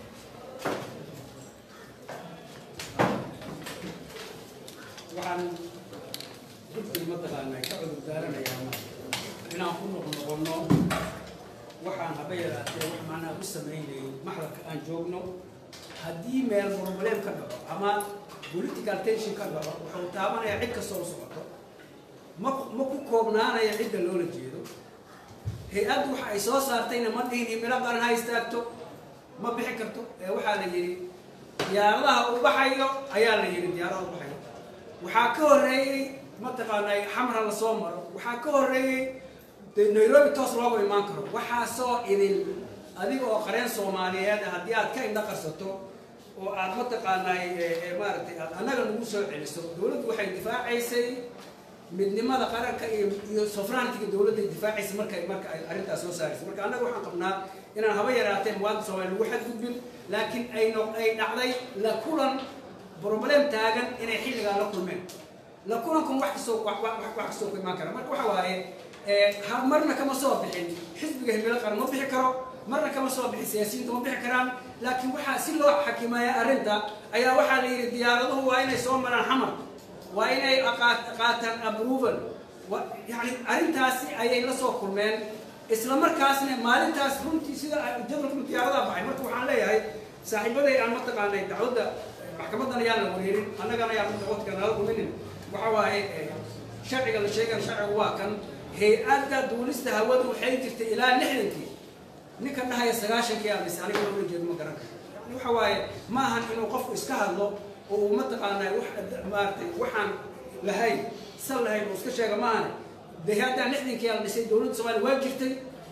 waxaan guddiga mataqaanaa ka cudur daaranayaa inaan ku noqnoqono waxaan haba yaraatee wax macnaha ku samaynayay maxlalka aan joogno haddii meel problem ka dhaco ama political tension ka dhaco wuxuu taabanayaa cid kastoo u socoto ma ma ku koobnaanaya cidda loola jeedo hay-addu waxa ay soo saartayna ma dhihin himilo qaran ha istaagto ma bixi karto ee waxaa la yidhi diyaaradaha u baxayo ayaa la yidhi diyaaradaha u baxayo waxaa ka horreeyey mataqaanaa xamra lasoo maro waxaa ka horreeyey dee nairobi toos looga imaan karo waxaasoo idin adiga oo qareen soomaaliyeed ah haddii aad ka indha qarsato oo aad mataqaanaa maaragtay aad annaga nagu soo celiso dowladdu waxay difaacaysay midnimada qaranka iyo iyo sofraantiga dowladda difaacaysa marka marka ay arrintaas soo saaraysa marka annaga waxaan qabnaa inaan haba yaraatee muwaadin soomaaliya lagu xadgudbin laakiin ay no ay dhacday la kulan problem taagan inay xilligaa la kulmeen la kulankan wax kastoo wax wax wax kastoo ku imaan kara marka waxa waaye ha marna kama soo bixin xisbiga himilo qaran ma bixi karo marna kama soo bixin siyaasiyiinta ma bixi karaan laakiin waxaa si loo xakimeeya arrinta ayaa waxaa la yidhi diyaaraduhu waa inay soo maraan xamar waa inay qaataan approval yani arrintaasi ayay la soo kulmeen isla markaasna maalintaas runtii sida jadwalka diyaaradaha baxay marka waxaan leeyahay saaxiibaday aan mataqaanay dacwadda maxkamadan ayaan la wareerin annagana ayaan dacwadka nala kuminin waxa waaye sharciga la sheegan sharcigu waa kan hay-adda duulista hawadu waxay jirtay ilaa lixdankii ninka dhahaya sagaashankii amis aniga loola jeedo ma garan karo yani waxa waaye ma ahan inuu qofku iska hadlo oo uu mataqaanaa wax maaragtay waxaan lahayn sal lahayn uu iska sheega ma ahane de haddaan lixdankii la dhisay dowladda soomaaliya waa jirtay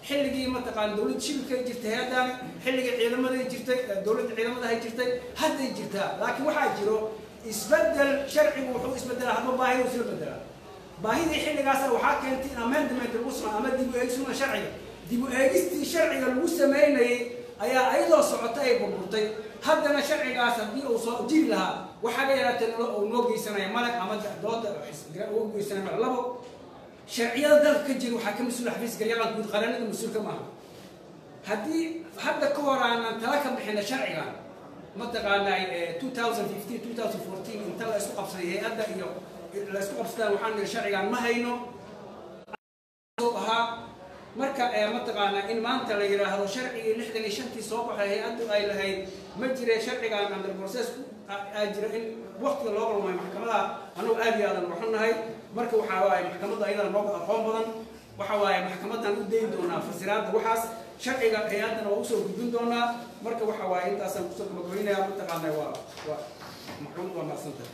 xilligii mataqaana dowladda shibirkay jirtay hay-addaani xilligii ciidamaday jirtay dowladda ciidamadahay jirtay hadday jirtaa laakiin waxaa jiro isbedel sharcigu wuxuu isbedelaa hadba baahida isla bedelaa baahidii xilligaasa waxaa keentay in amendment lagu sameeyo ama dib u eegisuna sharciga dib u eegistii sharciga lagu sameynayay ayaa ayadoo socota ay burburtay haddana sharcigaas haddii uu soo jiri lahaa waxaga yaraatee uu noo geysanaya malag ama dooda uu geysanaya malag labo sharciyada dalka ka jira waxaa ka mas-uula xafiis garyaqaan guud qaranada mas-uulka maaha haddii hadda ka hor aanan tala ka bixina sharcigan mataqaanaa 2015 2014 inta la isku qabsaday hay-adda iyo la isku qabsadaan waxaan niri sharcigan ma hayno ahaa marka mataqaanaa in maanta la yidhaahdo sharcigii lixdan iyo shantii soo baxay hay-addu ay lahayd ma jire sharcigan under process aa jira in waqtiga loo qalmay maxkamadaha annagu aad iyo aadan waxu nahay marka waxaa waaye maxkamadda ayadana nooga aqoon badan waxa waaye maxkamadan u dayn doonaa fasiraadda waxaas sharciga hay-addana waa usoo gudbin doonaa marka waxa waaye intaasaan kusoo gabagabaynaya mataqaanaa waa waa maxkamad waa maadsantahay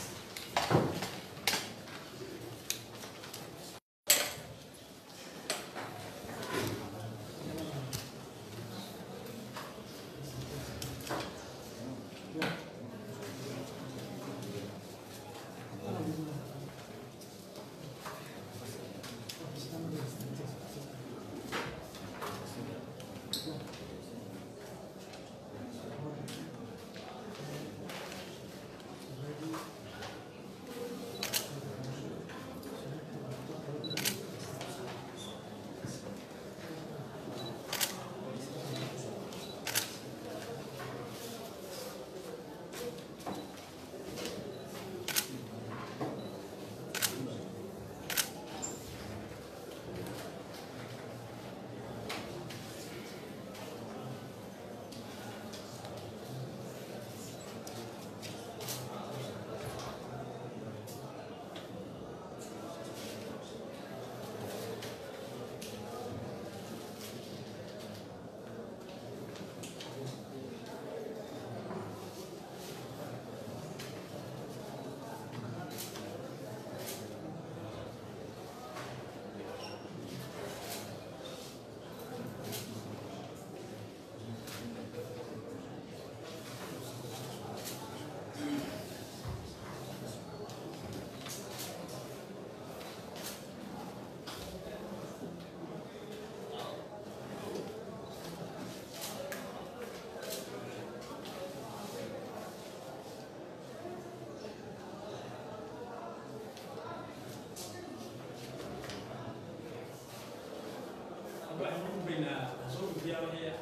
waxaan u gudbaynaa soo gudbiyaa wixii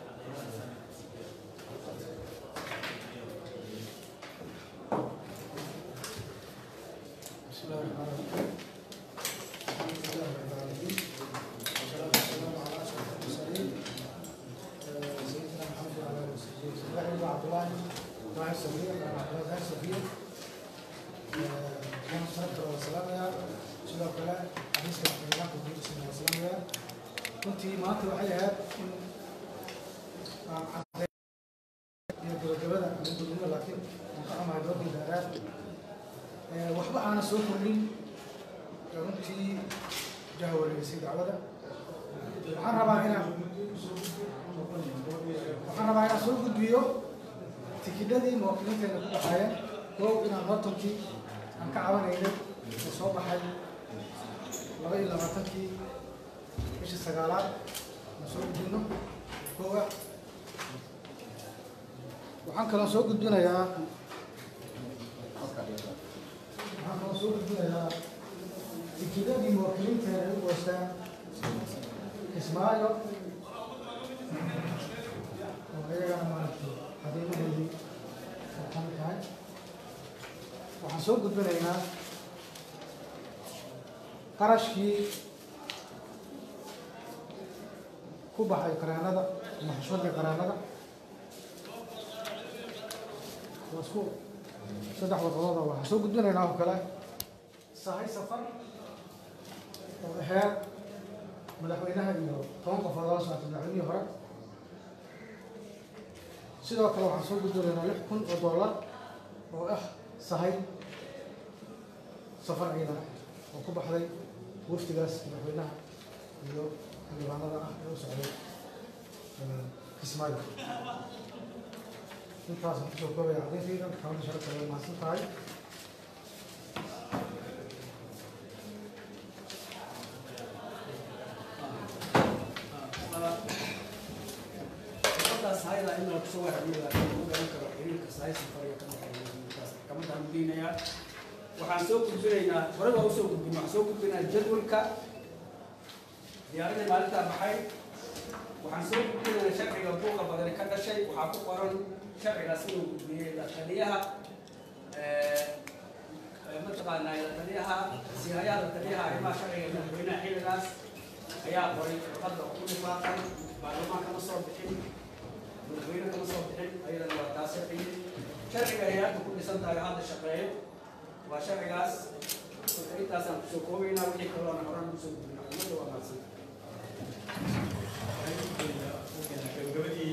بسم الله الرحمن الرحيم الحمد لله رب العالمين والصلاة والسلام على أشرف المرسلين آه، سيدنا محمد وعلى آله وصحبه وسلم بن عبد الله راعي السفير بن عبد الله راعي السفير كان صلاة والسلام يا sidoo kale xadiiska maxkamadaanka guud sina wasalaamaya runtii maanta waxay ahayd in aan cadday iyo gabagabada ama gudnimo laakiin aan ka xumahay doorkii dheeraad waxba aana soo kordhin runtii jahwareegisay dacwada waxaan rabaa inaan waxaan rabaa inaan soo gudbiyo tikidhadii muwaakiliinteena ku baxaayeen koow inaan hortankii aan ka cabanaynay oo soo baxay laba iyo labaatankii bishii sagaalaad aan soo gudbino koow ah waxaan kaloo soo gudbinayaa waxaan kaloo soo gudbinayaa tikidadii muwaakiliinteena ay u goostaan kismaayo oo iyagana maaragtay xadiimahoodii ay ka mid tahay waxaan soo gudbinaynaa qarashkii ku baxay qareenada ama xushmadii qareenada waa isku saddex warqadooda waxaan soo gudbinaynaa oo kale sahay safar oo aheer madaxweynaha iyo toban qofood oo la socota madaxweynihii hore sidoo kale waxaan soo gudbinaynaa lix kun oo dollar oo ah sahay safar ciidan oo ku baxday waftigaas madaxweynaha iyo xildhibaanada ah ee u socday kismaayo intaasaan kusoo koobaya cadayntayda maxkamadda sharafta way mahadsan tahay xirfadaas hayada in la kusoo wahamiyo laakiin lagu garan karo xiriirka sahay safariga ka dhexeeya maxkamadda madiinaya waxaan soo gudbinaynaa hore waa usoo gudbin waxaan soo gudbinaynaa jadwalka diyaaradii maalintaa baxay waxaan soo gudbinaynaa sharciga buuqa badani ka dhashay waxaa ku qoran sharcigaas inuu gudbiyey la taliyaha mataqaanaa la taliyaha sihayaha la taliyaha arrimaha sharciga ee madaxweynaha xilligaas ayaa qoray warqadda oo ku dhifaaqan baarlamaan kama soo bixin madaxweyne kama soo bixin ayadana waa taasay qiyin sharciga ay hadda ku dhisan tahay oo hadda shaqeeyo waa sharcigaas marka intaasaan kusoo koobaynaa wixii kaloona horan kusoo gudbina ummadda waa mahadsan gabagabadii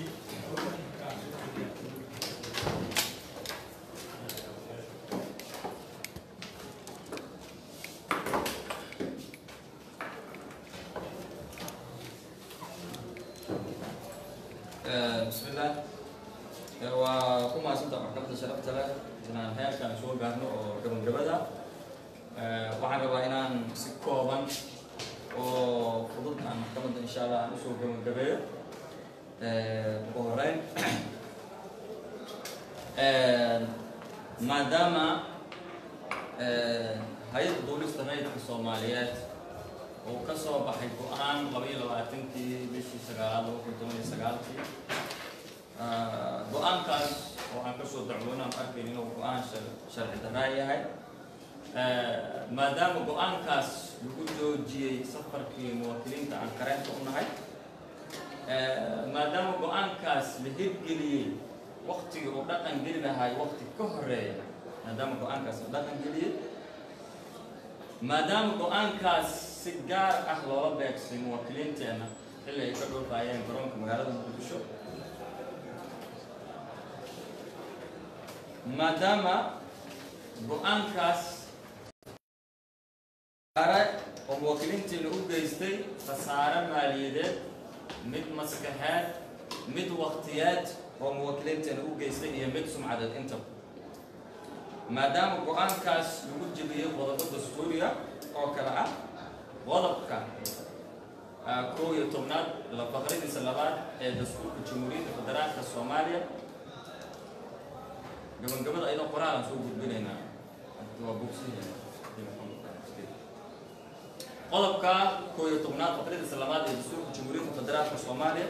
بسم الله waa ku mahadsanta maxkamadda sharafta leh inaan heerkan soo gaarno oo gabagabada waxaan rabaa inaan si kooban oo fudud aan maxkamadda insha allah aan usoo gabagabeeyo ugu horeyn maadaama hay-adda duulista rayidka soomaaliyeed uu ka soo baxay go-aan laba iyo labaatankii bishii sagaalaad laba kun toban iyo sagaalkii go-aankaas oo aan kasoo dacwoona aan arkayn inuu go-aan sharci daraa yahay maadaama go-aankaas lagu joojiyey safarkii muwaakiliinta aan kareenta u nahay maadaama go-aankaas la hirgeliyey waktigii uu dhaqan geli lahay wakti ka horeeya maadaama go-aankaas la dhaqan geliyey maadaama go-aankaas si gaar ah loola beegsay muwaakiliinteenna xilli ay ka dhulkaayeen garoonka magaalada muqdisho maadaama go-aankaas are oo muwaakiliintiina u geystay khasaare maaliyadeed mid maskaxeed mid waktiyeed oo muwaakiliinteena u geystay iyo mid sumcadeed intaba maadaama go-aankaas lagu jebiyey qodobo dastuuriya oo kale ah qodobka kow iyo tobnaad faqradiisa labaad ee dastuurka jamhuuriyadda federaalka soomaaliya gabagabada ayadoo qoraalaan soo gudbinaynaa waa bogsiya qodobka kow iyo tobnaad faqradiisa labaad ee dastuurka jamhuuriyadda federaalka soomaaliya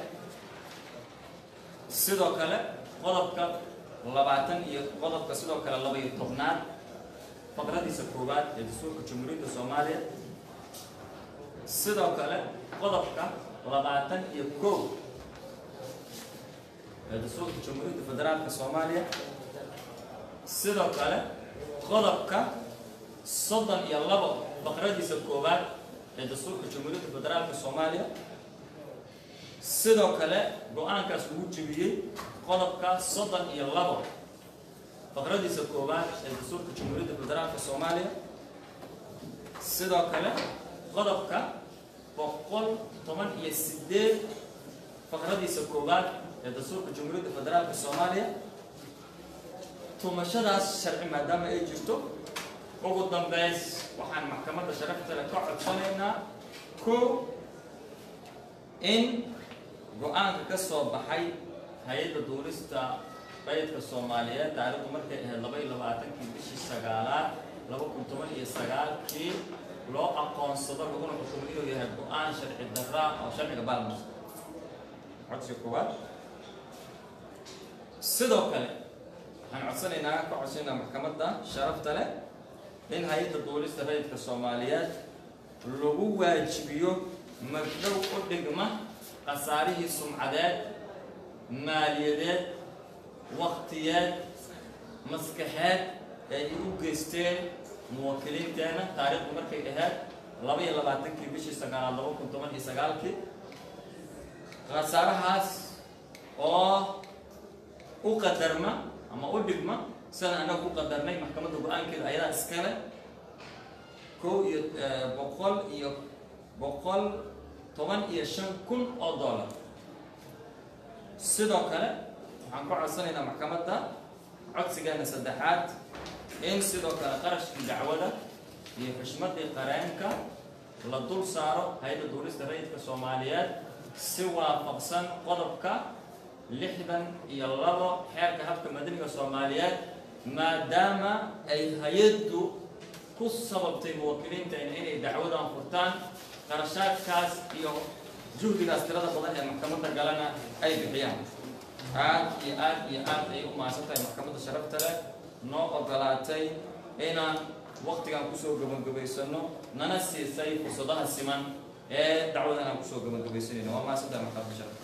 sidoo kale qodobka labaatan iyo qodobka sidoo kale laba iyo tobnaad faqradiisa koowaad ee dastuurka jamhuuriyadda soomaaliya sidoo kale qodobka labaatan iyo kow ee dastuurka jamhuuriyadda federaalka soomaaliya sidoo kale qodobka soddon iyo labo faqradiisa koowaad ee dastuurka jamhuuriyadda federaalka soomaaliya sidoo kale go-aankaas lagu jebiyey qodobka soddon iyo labo faqradiisa koowaad ee dastuurka jamhuuriyadda federaalka soomaaliya sidoo kale qodobka boqol toban iyo sideed faqradiisa koowaad ee dastuurka jamhuuriyadda federaalka soomaaliya tumashadaas sharci maadaama ay jirto ugu dambeys waxaan maxkamadda sharafta leh ka codsanaynaa kow in go-aanka ka soo baxay hay-adda duulista rayidka soomaaliyeed taariikhdu markay ahayd laba iyo labaatankii bishii sagaalaad laba kun toban iyo sagaalkii loo aqoonsado laguna xukumo inuu yahay go-aan sharci daraa oo sharciga baalmas codsiga koowaad sidoo kale waxaan codsanaynaa ka codsanaynaa maxkamadda sharafta leh in hay-adda duulista rayidka soomaaliyeed lagu waajibiyo magdhow u dhigma khasaarihii sumcadeed maaliyadeed waktiyeed maskaxeed ee ay u geysteen muwaakiliinteena taariikhdu markay ahayd laba iyo labaatankii bishii sagaalaad laba kun toban iyo sagaalkii khasaarahaas oo u qadarma ama u dhigma sidaan annaga ku qadarnay maxkamadda go-aankeeda ayadaa iskale kow iyo boqol iyo boqol toban iyo shan kun oo dollar sidoo kale waxaan ku codsanaynaa maxkamadda codsigeena saddexaad in sidoo kale qarashkii dacwada iyo xushmadii qareenka la dul saaro hay-adda duulista rayidka soomaaliyeed si waafaqsan qodobka lixdan iyo labo xeerka habka madaniga soomaaliyeed maadaama ay hay-addu ku sababtay muwakkiliinteena inay dacwadan furtaan qarashaadkaas iyo juhdigaas tirada badan ee maxkamadda galana ay bixiyaan aad iyo aad iyo aad ay u mahadsan tahay maxkamadda sharafta leh noo ogolaatay inaan waqtigan kusoo gabagabaysano nana siisay fursadaha siman ee dacwadan aan kusoo gabagabaysanayno waa mahadsan tahay maxkamadda sharafta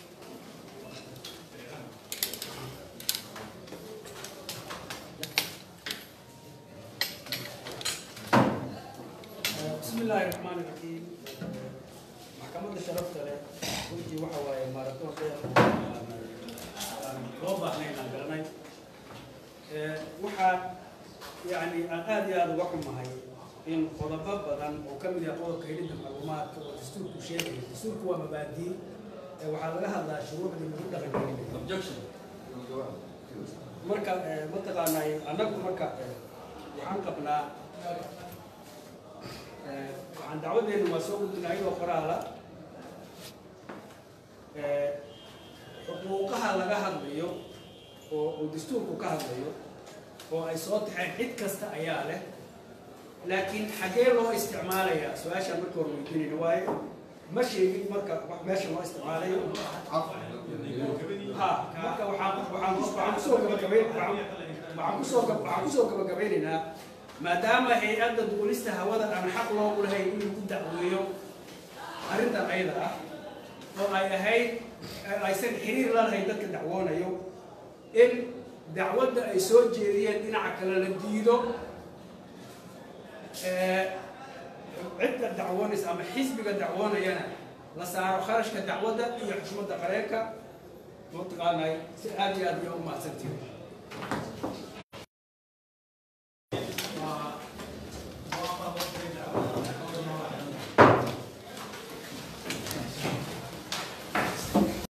بسم الله الرحمن الرحيم maxkamadda sharafta leh runtii waxa waaye maaratoon dheer aan loo baahnayn aan garanay waxaa yani aan aad iyo aada uga xumahay in qodobo badan oo ka mid yahay qodobka helidda macluumaadka oo dastuurku sheegaya dastuurku waa mabaadii waxaa laga hadlaa shuruucdii lagu dhaqangelinayo objection marka mataqaanay annagu marka waxaan qabnaa waxaan dacwadeenu waa soo gudbinaa iyadoo qoraala xuquuqaha laga hadlayo oo uu dastuurku ka hadlayo oo ay soo taxeen cid kasta ayaa leh laakiin xaggee loo isticmaalayaa su-aashaan marka hore weydiinayna waaye ma sheegin marka wax meesha loo isticmaalayo ha marka waxaan waxaan waxaan kusoo gabagabayn waxaan waxaan kusoo gab- waxaan kusoo gabagabeynaynaa maadaama hay-adda duulista hawada aan xaq loogu lahayn inuu ku dacweeyo arrintan ayada ah oo ay ahayd aysan xiriir la lahayn dadka dacwoonayo in dacwadda ay soo jeediyeen dhinaca kale la diido cidda dacwoonaysa ama xisbiga dacwoonayana la saaro kharashka dacwadda iyo xushmadda qareenka mataqaanay si aad iyo aad iyo u mahadsantihin